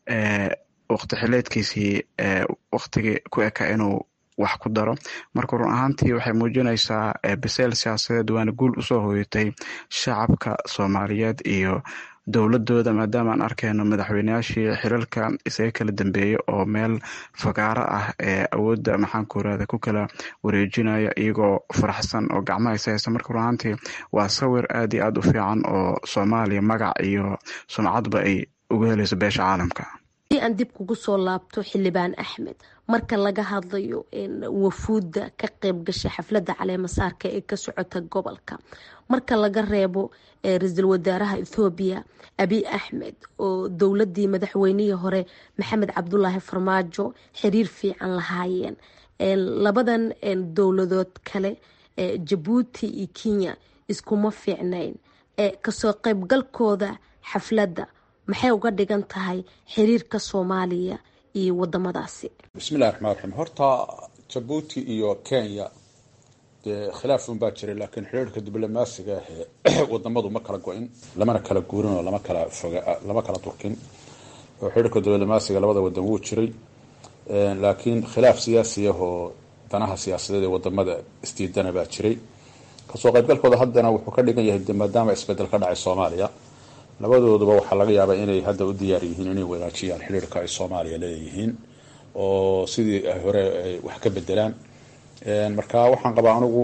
waqti xileedkiisii waqtigii ku eka inuu wax ku daro marka run ahaantii waxay muujinaysaa biseel siyaasadeed waana guul usoo hoyatay shacabka soomaaliyeed iyo dowladooda maadaama aan arkayno madaxweyneyaashii xilalka isaga kala dambeeya oo meel fagaaro ah ee awoodda maxaanku irahda ku kala wareejinaya iyagoo faraxsan oo gacmaha ishaysa marka run ahaantii waa sawir aada iyo aada u fiican oo soomaaliya magac iyo sumcadba ay uga helayso beesha caalamka hadii aan dib kugu soo laabto xildhibaan axmed marka laga hadlayo wafuudda ka qayb gashay xafladda caleemasaarka ee ka socota gobolka marka laga reebo ra-iisul wasaaraha ethoobiya abiy axmed oo dowladii madaxweynihii hore maxamed cabdulaahi farmaajo xiriir fiican lahaayeen labadan dowladood kale jabuuti iyo kenya iskuma fiicnayn kasoo qaybgalkooda xafladda maxay uga dhigan tahay xiriirka soomaaliya iyo wadamadaasi bismillahi raxmaan raxiim horta jabuuti iyo kenya dee khilaaf un baa jiray laakiin xiriirka diblomaasiga ahee wadamadu ma kala go-in lamana kala guurin oo lama kala foga lama kala durkin oo xiriirka diblomaasiga labada wadan wuu jiray laakiin khilaaf siyaasi ah oo danaha siyaasadeed ee wadamada isdiidana baa jiray kasoo qaybgalkooda haddana wuxuu ka dhigan yahay de maadaama isbedel ka dhacay soomaaliya labadooduba waxaa laga yaabaa inay hadda u diyaar yihiin inay wanaajiyaan xiriirka ay soomaaliya leeyihiin oo sidii hore ay wax ka bedelaan marka waxaan qabaa anigu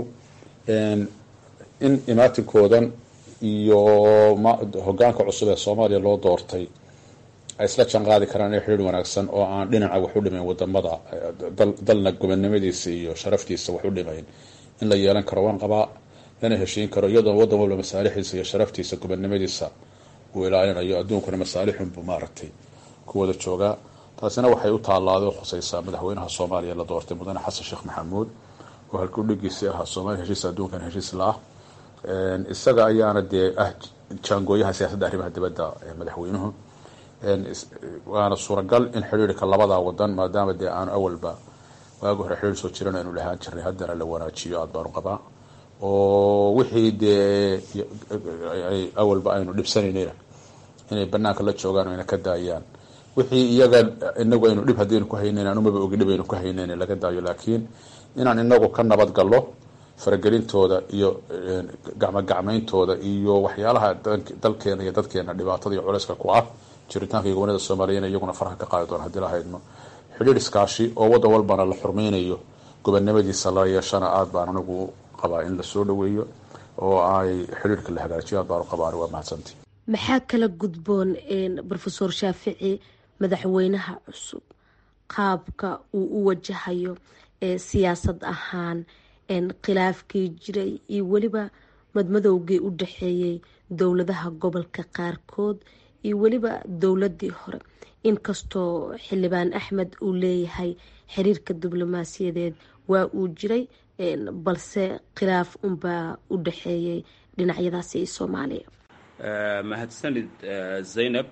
in imaatinkoodan iyo hogaanka cusub ee soomaaliya loo doortay ay isla janqaadi karaan inay xiriir wanaagsan oo aan dhinaca wax u dhimayn wadamada dalna gobonnimadiisa iyo sharaftiisa wax u dhimayn in la yeelan karo waan qabaa lana heshiin karo iyadoo wadan walba masaalixiisa iyo sharaftiisa gobonnimadiisa uu ilaalinayo adduunkuna masaalixunbuu maaragtay ku wada joogaa taasina waxay u taallaaday oo khusaysaa madaxweynaha soomaaliya la doortay mudane xasan sheekh maxamuud oo halkuu dhigiisii ahaa soomaaliya heshiis adduunkan heshiis la ah isaga ayaana dee ah jaangooyaha siyaasadda arrimaha dibadda ee madaxweynuhu waana suuragal in xidhiirka labada wadan maadaama dee aanu awalba waagi hore xidhiir soo jiran aynu lahaan jirnay haddana la wanaajiyo aad baanu qabaa oo wixii dee awalba aynu dhibsanaynayna inay banaanka la joogaan o ayna ka daayaan wixii iyaga inagu aynu dhib haddaynu ku haynayn anumaba ogi dhib aynu ku haynayn laga daayo laakiin inaan inagu ka nabad gallo faragelintooda iyo gacmogacmayntooda iyo waxyaalaha dalkeena iyo dadkeena dhibaatada iyo culeyska ku ah jiritaanka iyo gobolada soomaaliya iyaguna farka ka qaadi doona hadii la haydno xidhiir iskaashi oo wadan walbana la xurmeynayo gobonnimadiisa la yeeshana aada baan anigu qabaa in lasoo dhaweeyo oo ay xidhiirka la hagaajiyo aad baanu qabaa waa mahadsantii maxaa kala gudboon rofeor shaafici madaxweynaha cusub qaabka uu u wajahayo siyaasad ahaan khilaafkii jiray iyo weliba madmadowgii u dhaxeeyey dowladaha gobolka qaarkood iyo weliba dowladii hore inkastoo xildhibaan axmed uu leeyahay xiriirka diblomaasiyadeed waa uu jiray balse khilaaf unbaa u dhaxeeyey dhinacyadaasi iyo soomaaliya mahadsanid zaynab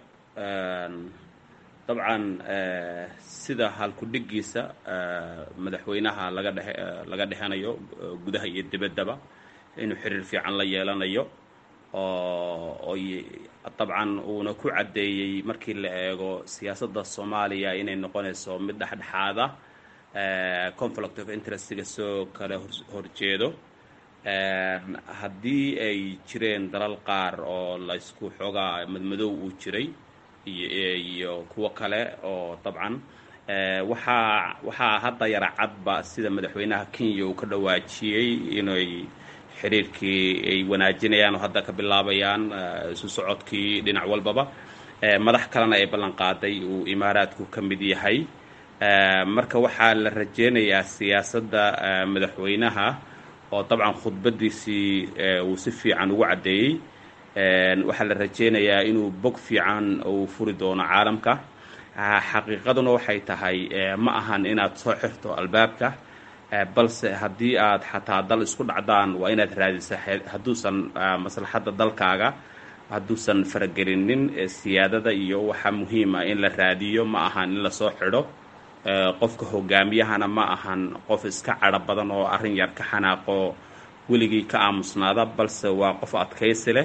dabcan sida halku-dhigiisa madaxweynaha laga dhe laga dhexanayo gudaha iyo dibaddaba inuu xiriir fiican la yeelanayo oo dabcan uuna ku caddeeyey markii la eego siyaasadda soomaaliya inay noqonayso mid dhexdhexaada conflict of interestga soo kala horjeedo haddii ay jireen dalal qaar oo laysku xoogaa madmadow uu jiray iyo kuwo kale oo dabcan waxaa waxaa hadda yara cadba sida madaxweynaha kenya uu ka dhawaajiyey inay xiriirkii ay wanaajinayaan oo hadda ka bilaabayaan isu socodkii dhinac walbaba madax kalena ay ballan qaaday uu imaaraadku ka mid yahay marka waxaa la rajeynayaa siyaasadda madaxweynaha oo dabcan khudbadiisii uu si fiican ugu caddeeyey waxaa la rajeynayaa inuu bog fiican uu furi doono caalamka xaqiiqaduna waxay tahay ma ahan inaad soo xirto albaabka balse haddii aad xataa dal isku dhacdaan waa inaad raadisa hadduusan maslaxadda dalkaaga hadduusan faragelinin siyaadada iyo waxaa muhiim ah in la raadiyo ma ahan in lasoo xidho qofka hogaamiyahana ma ahan qof iska cadho badan oo arrin yar ka xanaaqo weligii ka aamusnaada balse waa qof adkaysi leh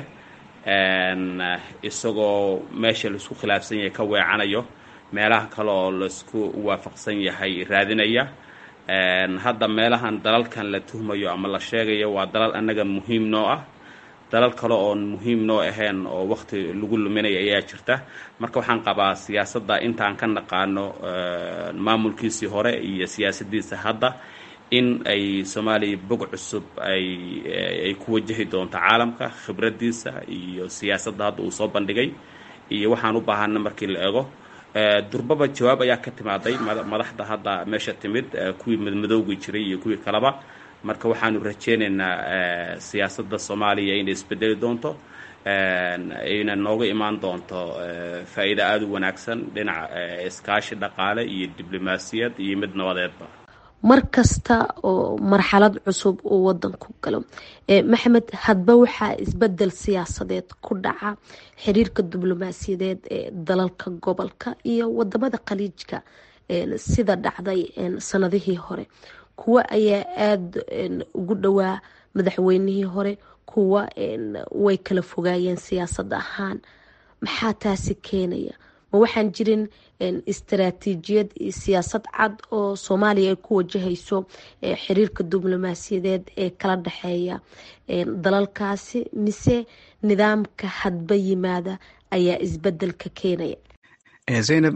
isagoo meesha laisku khilaafsan yahay ka weecanayo meelaha kale oo laisku waafaqsan yahay raadinaya hadda meelahan dalalkan la tuhmayo ama la sheegayo waa dalal annaga muhiim noo ah dalal kale oon muhiim noo ahayn oo waqti lagu luminaya ayaa jirta marka waxaan qabaa siyaasadda intaan ka naqaano maamulkiisii hore iyo siyaasadiisa hadda in ay soomaaliya bog cusub ay ay ku wajahi doonto caalamka khibraddiisa iyo siyaasadda hadda uu soo bandhigay iyo waxaan u baahana markii la eego durbaba jawaab ayaa ka timaaday madaxda hadda meesha timid kuwii madmadowgii jiray iyo kuwii kaleba marka waxaanu rajeynaynaa siyaasadda soomaaliya inay isbedeli doonto ayna nooga imaan doonto faa'iido aada u wanaagsan dhinaca iskaashi dhaqaale iyo diblomaasiyad iyo mid nabadeedba mar kasta oo marxalad cusub uu wadanku galo maxamed hadba waxaa isbedel siyaasadeed ku dhaca xiriirka diblomaasiyadeed ee dalalka gobolka iyo wadamada khaliijka sida dhacday sanadihii hore kuwa ayaa aada ugu dhowaa madaxweynihii hore kuwa way kala fogaayeen siyaasad ahaan maxaa taasi keenaya ma waxaan jirin istaraatiijiyad iyo siyaasad cad oo soomaaliya ay ku wajahayso xiriirka diblomaasiyadeed ee kala dhexeeya dalalkaasi mise nidaamka hadba yimaada ayaa isbedelka keenaya zaynab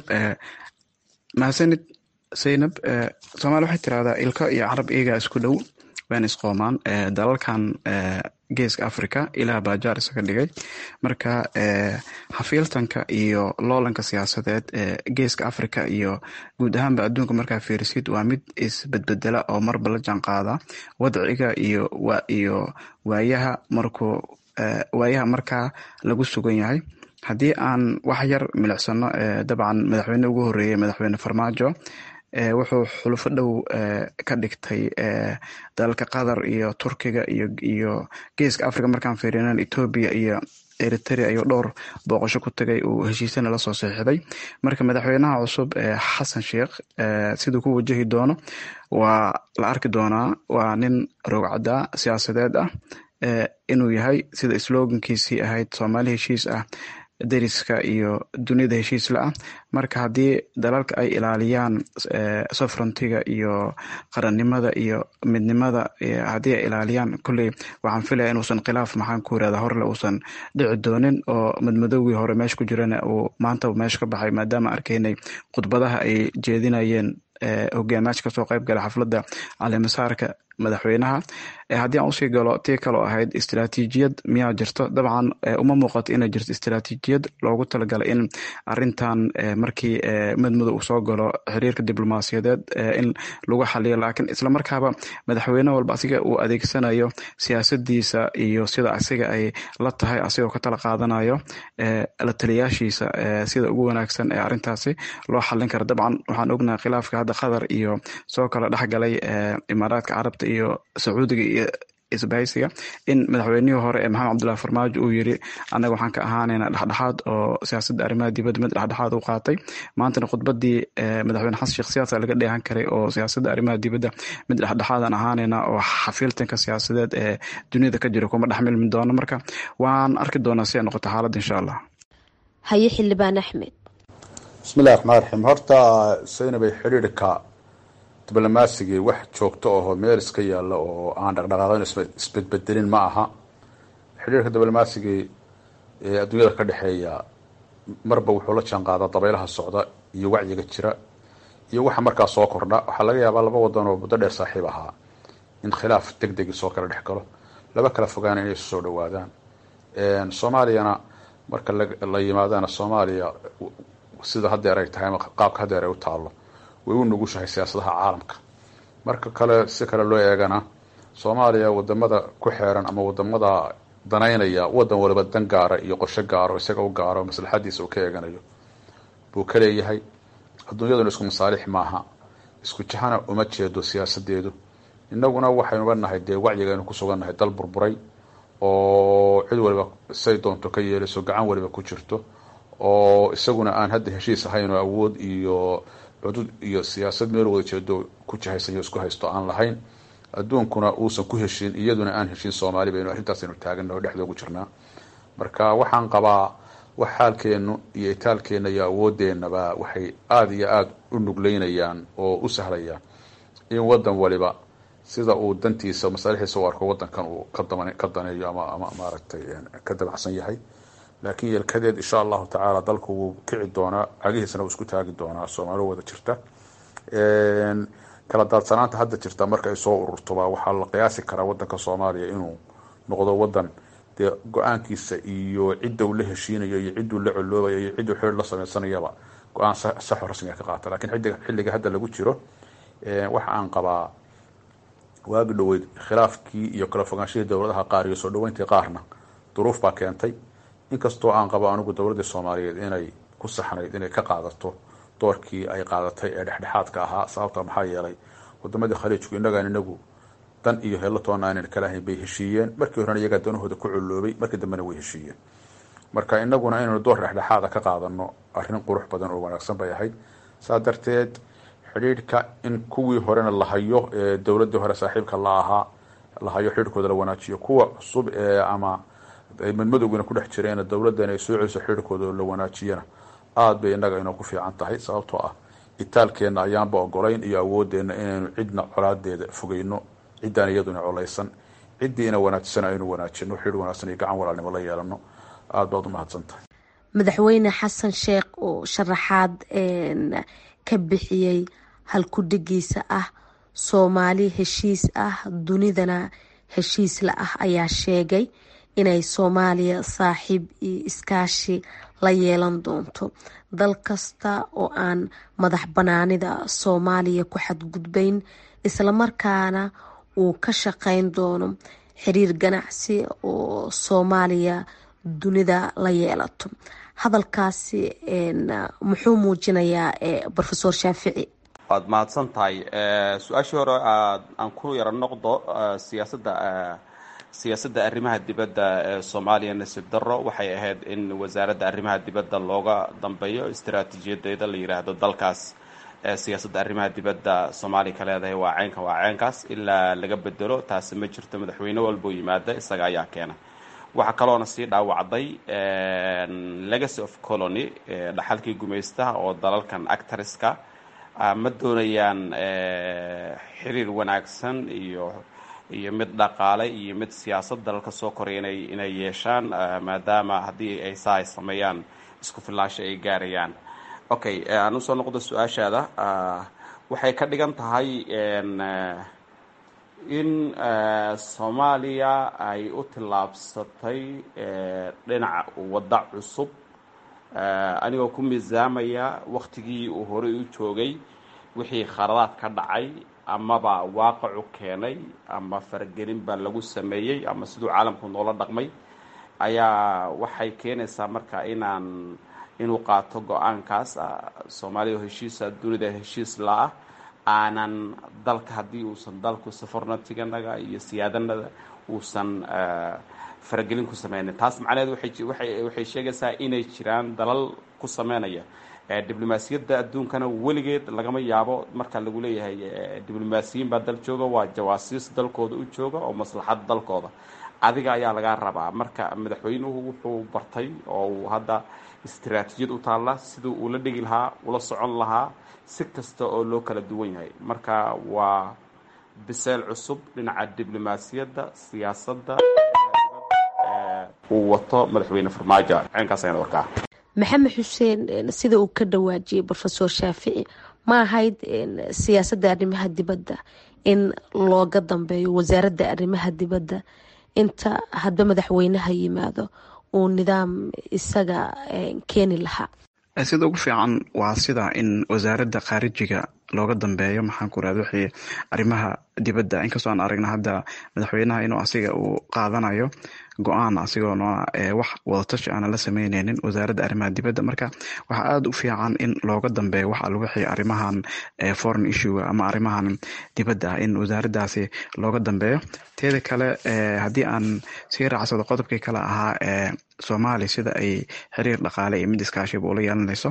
mahadsanid zaynab soomaaliya waxay tirahdaa ilko iyo carab iyagaa isku dhow waan isqoomaan dalalkan geeska africa ilaah baa jaar isaga dhigay marka xafiiltanka iyo loolanka siyaasadeed ee geeska africa iyo guud ahaanba adduunka markaa fiirisid waa mid isbedbedela oo marba la jaan qaada wadciga iyo iyo waayaha markuu waayaha markaa lagu sugan yahay haddii aan wax yar milicsano dabcan madaxweyne ugu horeeyey madaxweyne farmaajo wuxuu xulufo dhow ka dhigtay dalalka qatar iyo turkiga iyo iyo geeska africa markaan fiirinan etoobiya iyo eritrea ayuu dhowr booqasho ku tagay uu heshiisana lasoo saxiixday marka madaxweynaha cusub xasan sheikh siduu ku wajahi doono waa la arki doonaa waa nin roogcadda siyaasadeed ah inuu yahay sida slogankiisii ahayd soomaali heshiis ah dariska iyo dunida heshiisla ah marka haddii dalalka ay ilaaliyaan soverentyga iyo qarannimada iyo midnimada haddii ay ilaaliyaan kolley waxaan filaya inuusan khilaaf maxaan ku irahda horle uusan dhici doonin oo madmadowgii hore meesha ku jirana uu maanta meesha ka baxay maadaama arkaynay khudbadaha ay jeedinayeen hogaamaasha kasoo qayb gala xafladda caleemasaarka madaxweynaha haddii aan usii galo tii kaloo ahayd istaraatiijiyad miyaa jirto dabcan uma muuqato inay jirto istaraatiijiyad loogu talagalay in arintan markii madmadow uu soo galo xiriirka diblomaasiyadeed in lagu xaliyo laakiin islamarkaaba madaxweyne walba asiga uu adeegsanayo siyaasadiisa iyo sida asiga ay la tahay asigoo ka tala qaadanayo la taliyaashiisa sida ugu wanaagsan ee arintaasi loo xalin karo dabcan waxaan ognahay khilaafka hadda qatar iyo soo kala dhexgalay imaaraadka carabta iyo sacuudiga iyo isbahaysiga in madaxweynihii hore ee maxamed cabdullahi farmaajo uu yiri annaga waxaan ka ahaanayna dhexdhexaad oo siyaasadda arrimaha dibadda mid dhexdhexaad u qaatay maantana khudbadii madaxweyne xasan sheekh siyaasa laga dheehan karay oo siyaasadda arrimaha dibadda mid dhexdhexaadan ahaanayna oo xafiiltanka siyaasadeed ee duniyada ka jira kuma dhexmilmi doono marka waan arki doonaa si ay noqoto xaaladda insha allah haye xildhibaan axmed bismillahi raxmaan raxiim horta saynabay xidhiidhka diblomasigii wax joogto aho meel iska yaalla oo aan dhaqdhaqaaqin isbedbedelin ma aha xidhiirka diblomasigii ee adduunyada ka dhexeeya marba wuxuu la jaan qaadaa dabaylaha socda iyo wacyiga jira iyo waxa markaa soo kordha waxaa laga yaabaa laba wadan oo muddo dheer saaxiib ahaa in khilaaf deg degi soo kala dhex galo laba kala fogaana inay isu soo dhawaadaan soomaaliyana marka la yimaadana soomaaliya sida hadeer ay tahay ama qaabka hadeer ay u taallo way u nugushahay siyaasadaha caalamka marka kale si kale loo eegana soomaaliya wadamada ku xeeran ama wadamada danaynaya wadan waliba dan gaara iyo qorshe gaaro isaga u gaaro maslaxadiisa uu ka eeganayo buu ka leeyahay adduunyaduna isku masaalix maaha isku jahana uma jeedo siyaasadeedu inaguna waxaynuga nahay dee wacyigaynu ku sugannahay dal burburay oo cid waliba say doonto ka yeelayso gacan waliba ku jirto oo isaguna aan hadda heshiis ahayn oo awood iyo cudud iyo siyaasad meel wada jeedo ku jahaysan iyo isku haysto aan lahayn adduunkuna uusan ku heshiin iyaduna aan heshiin soomaali baynu arrintaasaynu taagana oo dhexda ugu jirnaa marka waxaan qabaa wax xaalkeenu iyo itaalkeena iyo awoodeenaba waxay aada iyo aada u nugleynayaan oo u sahlayaan in wadan waliba sida uu dantiisa masaalixiisa u arko wadankan uu ka daneeyo ama ama maaragtay ka dabacsan yahay laakiin yelkadeed insha allahu tacaala dalku wuu kici doonaa cagihiisana wuu isku taagi doonaa soomaali wada jirta kala daadsanaanta hadda jirta marka ay soo ururtoba waxaa la qiyaasi karaa wadanka soomaaliya inuu noqdo wadan dee go-aankiisa iyo cidda uu la heshiinayo iyo cidduu la coloobayo iyo cidduu xiriir la sameysanayaba go-aan saxo rasmiga ka qaata lakiin xilliga xilliga hadda lagu jiro waxa aan qabaa waagi dhaweyd khilaafkii iyo kala fogaanshihii dowladaha qaar iyo soo dhaweyntii qaarna duruuf baa keentay inkastoo aan qabo anigu dowladda soomaaliyeed inay ku saxnayd inay ka qaadato doorkii ay qaadatay ee dhexdhexaadka ahaa sababta maxaa yeelay wadamadii khaliijku innagaan inagu dan iyo helatoona aanan kala ahayn bay heshiiyeen markii horena iyagaa danahooda ku coloobay markii dambena way heshiiyeen marka inaguna inaynu door dhexdhexaada ka qaadano arrin qurux badan oo wanaagsan bay ahayd saa darteed xidhiidhka in kuwii horena la hayo ee dowladdii hore saaxiibka la ahaa la hayo xidhiidhkooda la wanaajiyo kuwa cusub ee ama madmadowgina ku dhex jireena dowladdan ay soo celiso xidhiidhkooda la wanaajiyana aada bay innaga inoo ku fiican tahay sababtoo ah itaalkeenna ayaanba ogolayn iyo awoodeenna inaynu cidna colaadeeda fogeyno ciddaan iyaduna colaysan ciddii ina wanaajisana aynu wanaajino xidhiidh wanaagsan iyo gacan walaalnimo la yeelano aada baad u mahadsan tahay madaxweyne xasan sheekh oo sharaxaad ka bixiyey halkudhigiisa ah soomaali heshiis ah dunidana heshiis la ah ayaa sheegay inay soomaaliya saaxiib iyo iskaashi la yeelan doonto dal kasta oo aan madax banaanida soomaaliya ku xadgudbayn islamarkaana uu ka shaqeyn doono xiriir ganacsi oo soomaaliya dunida la yeelato hadalkaasi muxuu muujinayaa rofesor shaafici waad mahadsan tahay su-aashii hore aan ku yaro noqdo siyaasadda siyaasadda arrimaha dibadda ee soomaaliya nasiib darro waxay ahayd in wasaaradda arrimaha dibadda looga dambeeyo istaraatiijiyadeeda la yiraahdo dalkaas siyaasadda arrimaha dibadda soomaaliya ka leedahay waa ceynka waa ceynkaas ilaa laga bedelo taasi ma jirto madaxweyne walbuu yimaada isaga ayaa keena waxaa kaloona sii dhaawacday legacy of colony dhaxalkii gumaystaha oo dalalkan actariska ma doonayaan xiriir wanaagsan iyo iyo mid dhaqaale iyo mid siyaasad dalalka soo koraya inay inay yeeshaan maadaama haddii ay saa ay sameeyaan isku filaansho ay gaarayaan okay aan usoo noqdo su-aashaada waxay ka dhigan tahay in soomaaliya ay u tillaabsatay dhinaca wadda cusub anigoo ku miisaamaya waktigii uu horey u joogay wixii khaladaad ka dhacay amaba waaqacu keenay ama faragelin baa lagu sameeyey ama siduu caalamku noola dhaqmay ayaa waxay keenaysaa marka inaan inuu qaato go-aankaas soomaaliya oo heshiisa dunida heshiis la-ah aanan dalka haddii uusan dalku safarnatiganaga iyo siyaadanada uusan faragelin ku sameynin taas macnaheed waxay sheegaysaa inay jiraan dalal ku sameynaya diblomaasiyadda adduunkana weligeed lagama yaabo marka lagu leeyahay diblomaasiyiin baa dal jooga waa jawaasiis dalkooda u jooga oo maslaxad dalkooda adiga ayaa lagaa rabaa marka madaxweynuhu wuxuu bartay oo uu hadda istaraatiijiyad u taalla siduu ula dhigi lahaa ula socon lahaa si kasta oo loo kala duwan yahay marka waa biseel cusub dhinaca diblomaasiyadda siyaasadda uu wato madaxweyne farmaajo ceenkaas ayaan warkaa maxamed xuseen sida uu ka dhawaajiyey rofesor shaafici ma ahayd siyaasadda arrimaha dibadda in looga dambeeyo wasaaradda arrimaha dibadda inta hadba madaxweynaha yimaado uu nidaam isaga keeni lahaa sida ugu fiican waa sida in wasaaradda khaarijiga looga dambeeyo maxaan ku irahda wixii arrimaha dibadda inkastoo aan aragna hadda madaxweynaha inuu asiga uu qaadanayo go-aan asigoona wax wadatashi aana la sameyneynin wasaaradda arrimaha dibadda marka waxaa aada u fiican in looga dambeeyo wax al wixii arrimahan foreign issue ama arrimahan dibadda ah in wasaaraddaasi looga dambeeyo teeda kale haddii aan sii raacsado qodobkii kale ahaa ee soomaaliya sida ay xiriir dhaqaale iyo mid iskaashiba ula yeelanayso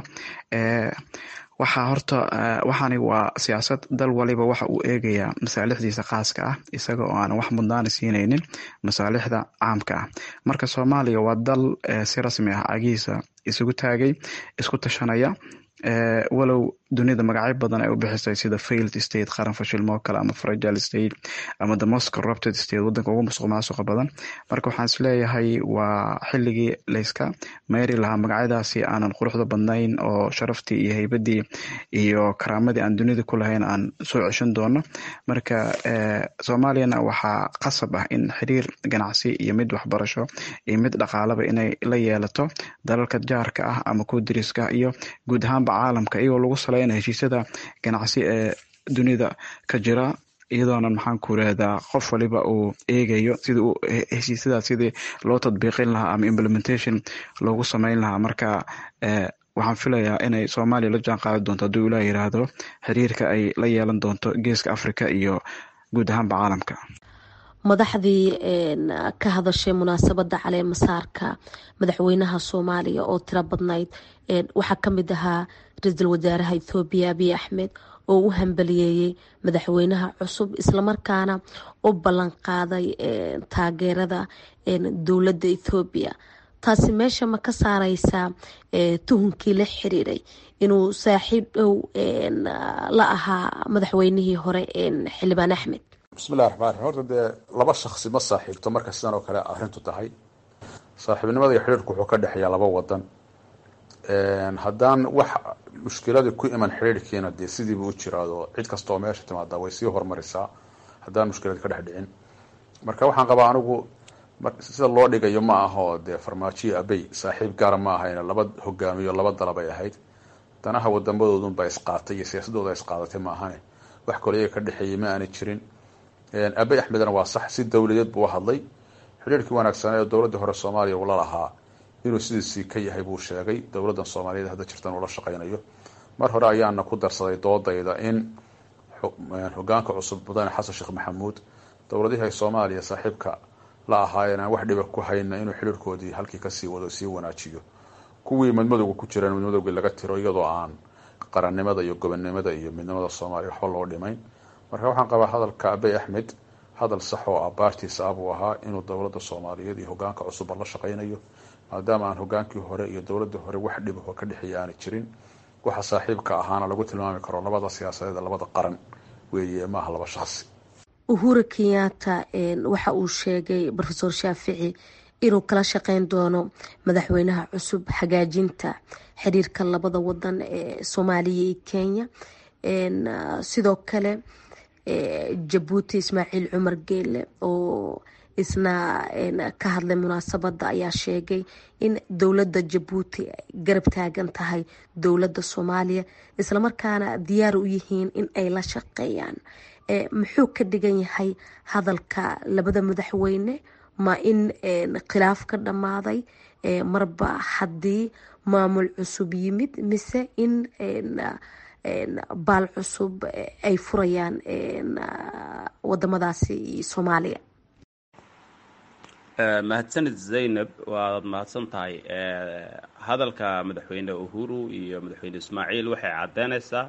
waxaa horta waxaani waa siyaasad dal waliba waxa uu eegayaa masaalixdiisa khaaska ah isaga oo aan wax mudnaana siineynin masaalixda caamka ah marka soomaaliya waa dal si rasmi ah cagihiisa isugu taagay isku tashanaya walow dunida magacyo badan ay u bixisay sida failed state qaran fashilmoo kale ama fragile state ama the most corrupted state wadanka ugu musuq maasuqa badan marka waxaan isleeyahay waa xilligii layska meeri lahaa magacyadaasi aanan quruxda badnayn oo sharaftii iyo heybadii iyo karaamadii aan dunida ku lahayn aan soo ceshan doono marka soomaaliyana waxaa qasab ah in xiriir ganacsi iyo mid waxbarasho iyo mid dhaqaalaba inay la yeelato dalalka jaarka ah ama kuwa dariska iyo guud ahaanba caalamka iyagoo lagu saleyna heshiisyada ganacsi ee dunida ka jira iyadoonan maxaan ku irahdaa qof waliba uu eegayo sidii uu heshiisyadaas sidii loo tadbiiqin lahaa ama implementation loogu sameyn lahaa marka waxaan filayaa inay soomaaliya la jaan qaadi doonto hadduu ilaa yiraahdo xiriirka ay la yeelan doonto geeska africa iyo guud ahaanba caalamka madaxdii ka hadashay munaasabada caleemasaarka madaxweynaha soomaaliya oo tiro badnayd waxaa kamid ahaa ra-iisul wasaaraha ethoobiya abiy axmed oo u hambaliyeeyey madaxweynaha cusub islamarkaana u ballan qaaday taageerada dowladda ethoobiya taasi meesha ma ka saareysaa tuhunkii la xiriiray inuu saaxiib dhow la ahaa madaxweynihii hore xildhibaan axmed bismillahi raxmaan raxiim horta dee laba shaksi ma saaxiibto marka sidan oo kale arrintu tahay saaxiibnimada iyo xidhiirku wuxuu ka dhexeeyaa laba wadan haddaan wax mushkiladii ku iman xidhiirkiina dee sidiibu u jiraado cid kasta oo meesha timaada way sii hormarisaa haddaan mushkiladi ka dhex dhicin marka waxaan qabaa anigu sida loo dhigayo ma aho dee farmaajiyo abey saaxiib gaara ma ahayn laba hogaamiyo laba dalabay ahayd danaha wadamadoodunba isqaatay iyo siyaasadooda isqaadatay ma ahane wax kale iyaga ka dhexeeyay ma aanay jirin abey axmedna waa sax si dowladeed buu hadlay xidhiirkii wanaagsanee dowladda hore soomaaliya uu la lahaa inuu sidiisii ka yahay buu sheegay dowladdan soomaaliyeed hadda jirtan uu la shaqaynayo mar hore ayaana ku darsaday doodayda in hogaanka cusub mudane xasan sheekh maxamuud dowladihii ay soomaaliya saaxiibka la ahaayeen aan wax dhiba ku hayna inuu xidhiirkoodii halkii kasii wado sii wanaajiyo kuwii madmadowga ku jiraan madmadowgii laga tiro iyadoo aan qarannimada iyo gobonnimada iyo midnimada soomaaliya waxba loo dhimayn marka waxaan qabaa hadalka abey axmed hadal sax oo ah baartiisa ah buu ahaa inuu dowladda soomaaliyeed iyo hogaanka cusubba la shaqaynayo maadaama aan hogaankii hore iyo dowladda hore wax dhibaho ka dhexeeya aanay jirin waxa saaxiibka ahaana lagu tilmaami karo labada siyaasadeed labada qaran weeye maaha laba shaqsi uhura kenyatta waxa uu sheegay rofeor shaafici inuu kala shaqeyn doono madaxweynaha cusub hagaajinta xiriirka labada wadan ee soomaaliya iyo kenya sidoo kale jabuuti ismaaciil cumar geele oo isna ka hadlay munaasabada ayaa sheegay in dowladda jabuuti garab taagan tahay dowladda soomaaliya islamarkaana diyaar u yihiin in ay la shaqeeyaan muxuu ka dhigan yahay hadalka labada madaxweyne ma in khilaaf ka dhammaaday marba haddii maamul cusub yimid mise in baal cusub ay furayaan wadamadaasi soomaaliya mahadsanid zaynab waad mahadsan tahay hadalka madaxweyne uhuru iyo madaxweyne ismaaciil waxay caddeynaysaa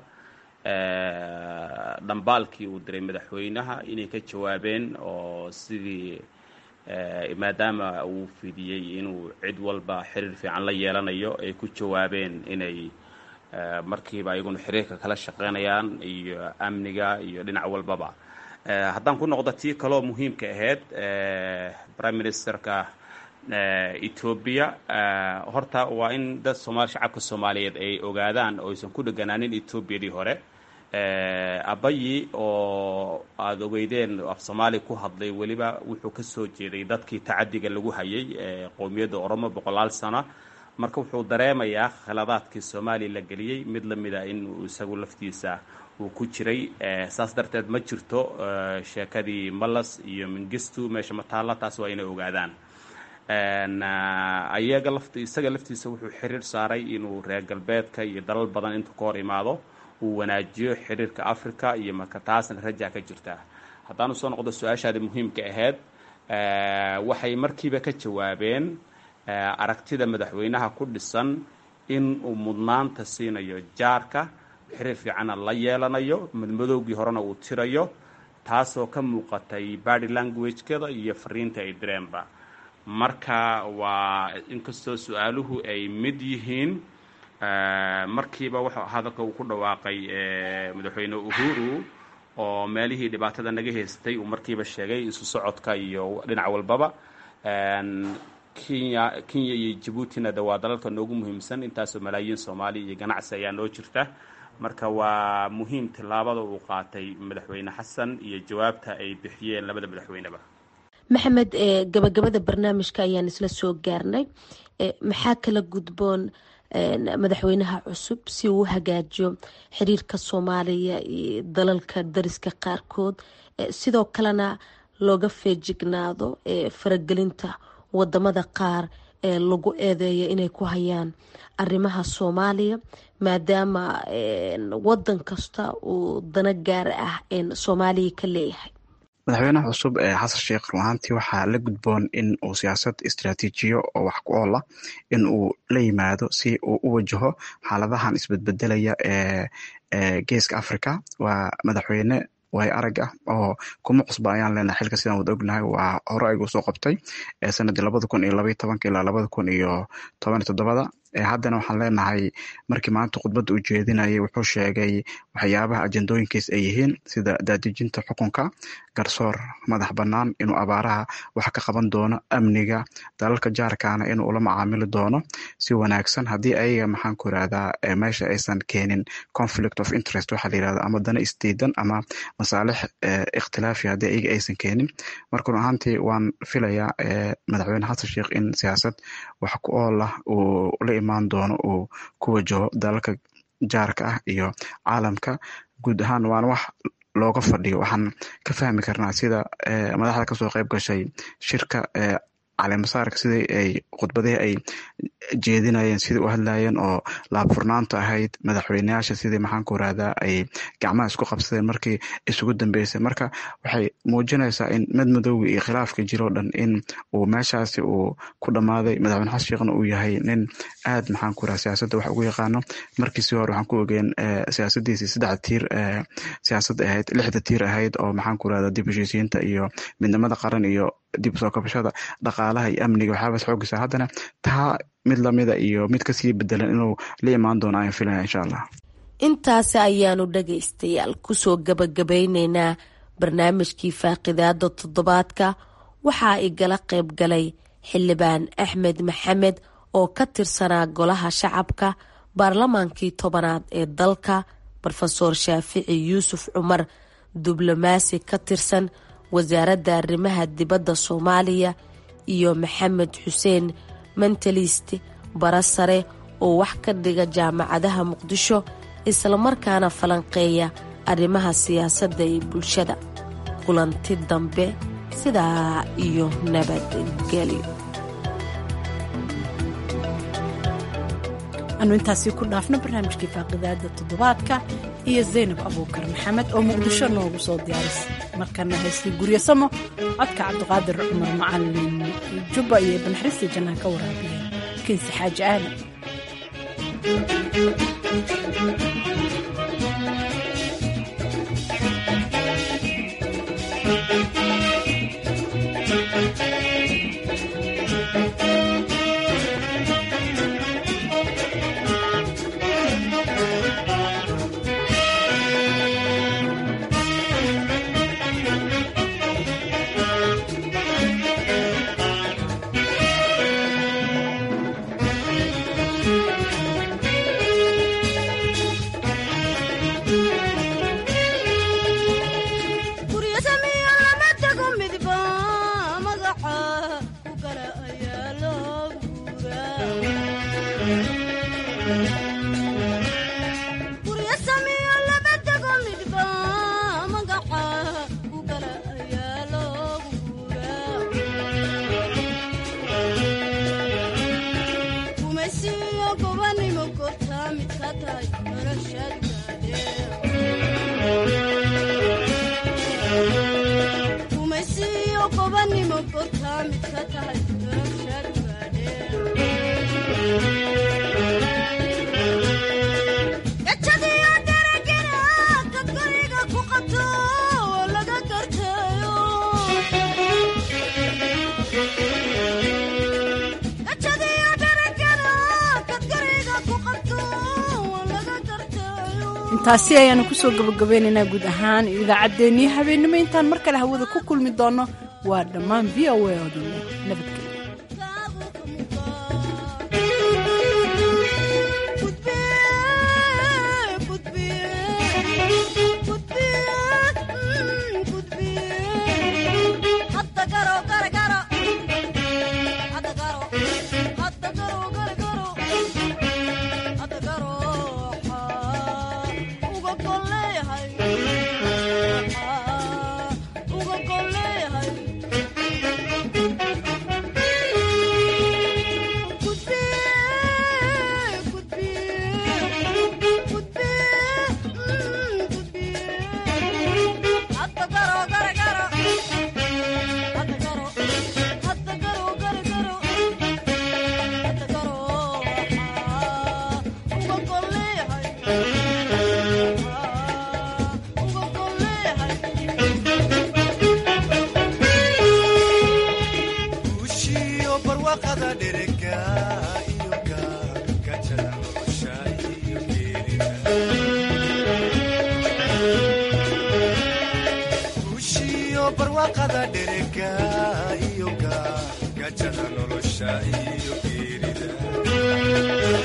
dhambaalkii uu diray madaxweynaha inay ka jawaabeen oo sidii maadaama uu fidiyey inuu cid walba xiriir fiican la yeelanayo ay ku jawaabeen inay markiiba iyaguna xiriirka kala shaqeynayaan iyo amniga iyo dhinac walbaba haddaan ku noqdo tii kaloo muhiimka ahayd prime ministerka etoobiya horta waa in dad sooma shacabka soomaaliyeed ay ogaadaan oo aysan ku dheganaanin etoobiyadii hore abayi oo aada ogeydeen af soomaali ku hadlay weliba wuxuu ka soo jeeday dadkii tacadiga lagu hayay qowmiyadda oromo boqolaal sano marka wuxuu dareemayaa khaladaadkii soomaaliya la geliyey mid lamida in isagu laftiisa uu ku jiray saas darteed ma jirto sheekadii malas iyo mingistu meesha mataalla taas waa inay ogaadaan ayaga laft isaga laftiisa wuxuu xiriir saaray inuu reer galbeedka iyo dalal badan intuu ka hor imaado uu wanaajiyo xiriirka africa iyo marka taasna rajaa ka jirta haddaanu soo noqdo su-aashaadi muhiimka ahayd waxay markiiba ka jawaabeen aragtida madaxweynaha ku dhisan in uu mudnaanta siinayo jaarka xiriir fiicanna la yeelanayo madmadowgii horena uu tirayo taasoo ka muuqatay body languagekada iyo fariinta ay direenba marka waa inkastoo su-aaluhu ay mid yihiin markiiba wuxuu hadalka uu ku dhawaaqay madaxweyne uhuru oo meelihii dhibaatada naga haystay uu markiiba sheegay isu socodka iyo dhinac walbaba kenya kenya iyo jabuutina de waa dalalka noogu muhiimsan intaasoo malaayiin soomaaliya iyo ganacsi ayaa noo jirta marka waa muhiim tillaabada uu qaatay madaxweyne xasan iyo jawaabta ay bixiyeen labada madaxweyneba maxamed gabagabada barnaamijka ayaan isla soo gaarnay maxaa kala gudboon madaxweynaha cusub si uu u hagaajiyo xiriirka soomaaliya iyo dalalka dariska qaarkood sidoo kalena looga feejignaado faragelinta wadamada qaar ee lagu eedeeyo inay ku hayaan arrimaha soomaaliya maadaama wadan kasta uu dano gaar ah soomaaliya ka leeyahay madaxweynaha cusub ee xasan sheekh run ahaantii waxaa la gudboon in uu siyaasad istaraatiijiyo oo wax ku ool ah in uu la yimaado si uu u wajaho xaaladahan isbedbedelaya ee ee geeska africa waa madaxweyne way arag ah oo kuma cusba ayaan leenahay xilka sidaan wada ognahay waa hore aygu soo qabtay sanadii labada kun iyo labaiyo tobanka ilaa labada kun iyo toban iyo toddobada haddana waxaan leenahay markii maanta khudbadda uu jeedinayay wuxuu sheegay waxyaabaha ajendooyinkiis ay yihiin sida daadejinta xukunka garsoor madax bannaan inuu abaaraha wax ka qaban doono amniga dalalka jaarkaana inuu ula macaamili doono si wanaagsan haddii ayaga maxaan ku irahdaa meesha aysan keenin conflict of interest waxaa la yirahda ama dana isdiidan ama masaalix ikhtilaafi haddii ayaga aysan keenin marka run ahaantii waan filayaa madaxweyne xasan sheekh in siyaasad wax ku ool ah uu la imaan doono uu ku wajaho dalalka jaarka ah iyo caalamka guud ahaan waana wax looga fadhiyo waxaan ka fahmi karnaa sida madaxda kasoo qeyb gashay shirka caleemasaarka sidii ay khudbadihii ay jeedinayeen sidii u hadlayeen oo laabfurnaanta ahayd madaxweyneyaasha sidii maxaan ku irahdaa ay gacmaha isku qabsadeen markii isugu dambeysay marka waxay muujinaysaa in madmadowgii iyo khilaafka jiroo dhan in uu meeshaasi uu ku dhammaaday madaxweyne xasan sheekhna uu yahay nin aad maxaan ku irahda siyaasadda wax ugu yaqaano markiisii hore waxaan ku ogeen siyaasadiisii saddexda tiir siyaasad ahayd lixda tiir ahayd oo maxaan ku irahda dib heshiisiinta iyo midnimada qaran iyo dib usoo kabashada dhaqaalaha iyo amniga waxyaabaas xoogisa haddana taa mid lamida iyo mid kasii bedelan inuu la imaan doono ayaan filaya insha allah intaasi ayaanu dhagaystayaal kusoo gabagabeyneynaa barnaamijkii faaqidaada toddobaadka waxaa igala qayb galay xildhibaan axmed maxamed oo ka tirsanaa golaha shacabka baarlamaankii tobanaad ee dalka rofeor shaafici yuusuf cumar diblomaasi ka tirsan wasaaradda arrimaha dibadda soomaaliya iyo maxamed xuseen mentalist bara sare oo wax ka dhiga jaamacadaha muqdisho islamarkaana falanqeeya arrimaha siyaasadda ee bulshada kulanti dambe sidaa iyo nabadgelyo anu intaasi ku dhaafno barnaamijkii faaqidaada toddobaadka iyo zaynab abuukar maxamed oo muqdisho noogu soo diyaarisay markana haystii guryasamo codka cabdiqaadir cumar macalin jubba iyo ibnaxristi jannaan ka waraabiyeen kinsi xaaji aadan taasi ayaanu kusoo gabagabeynaynaa guud ahaan idaacaddeenii habeennimo intaan mar kale hawada ku kulmi doonno waa dhammaan v o a oo dhan nabadgelyo halganka iyo gajada nolosha iyo geerida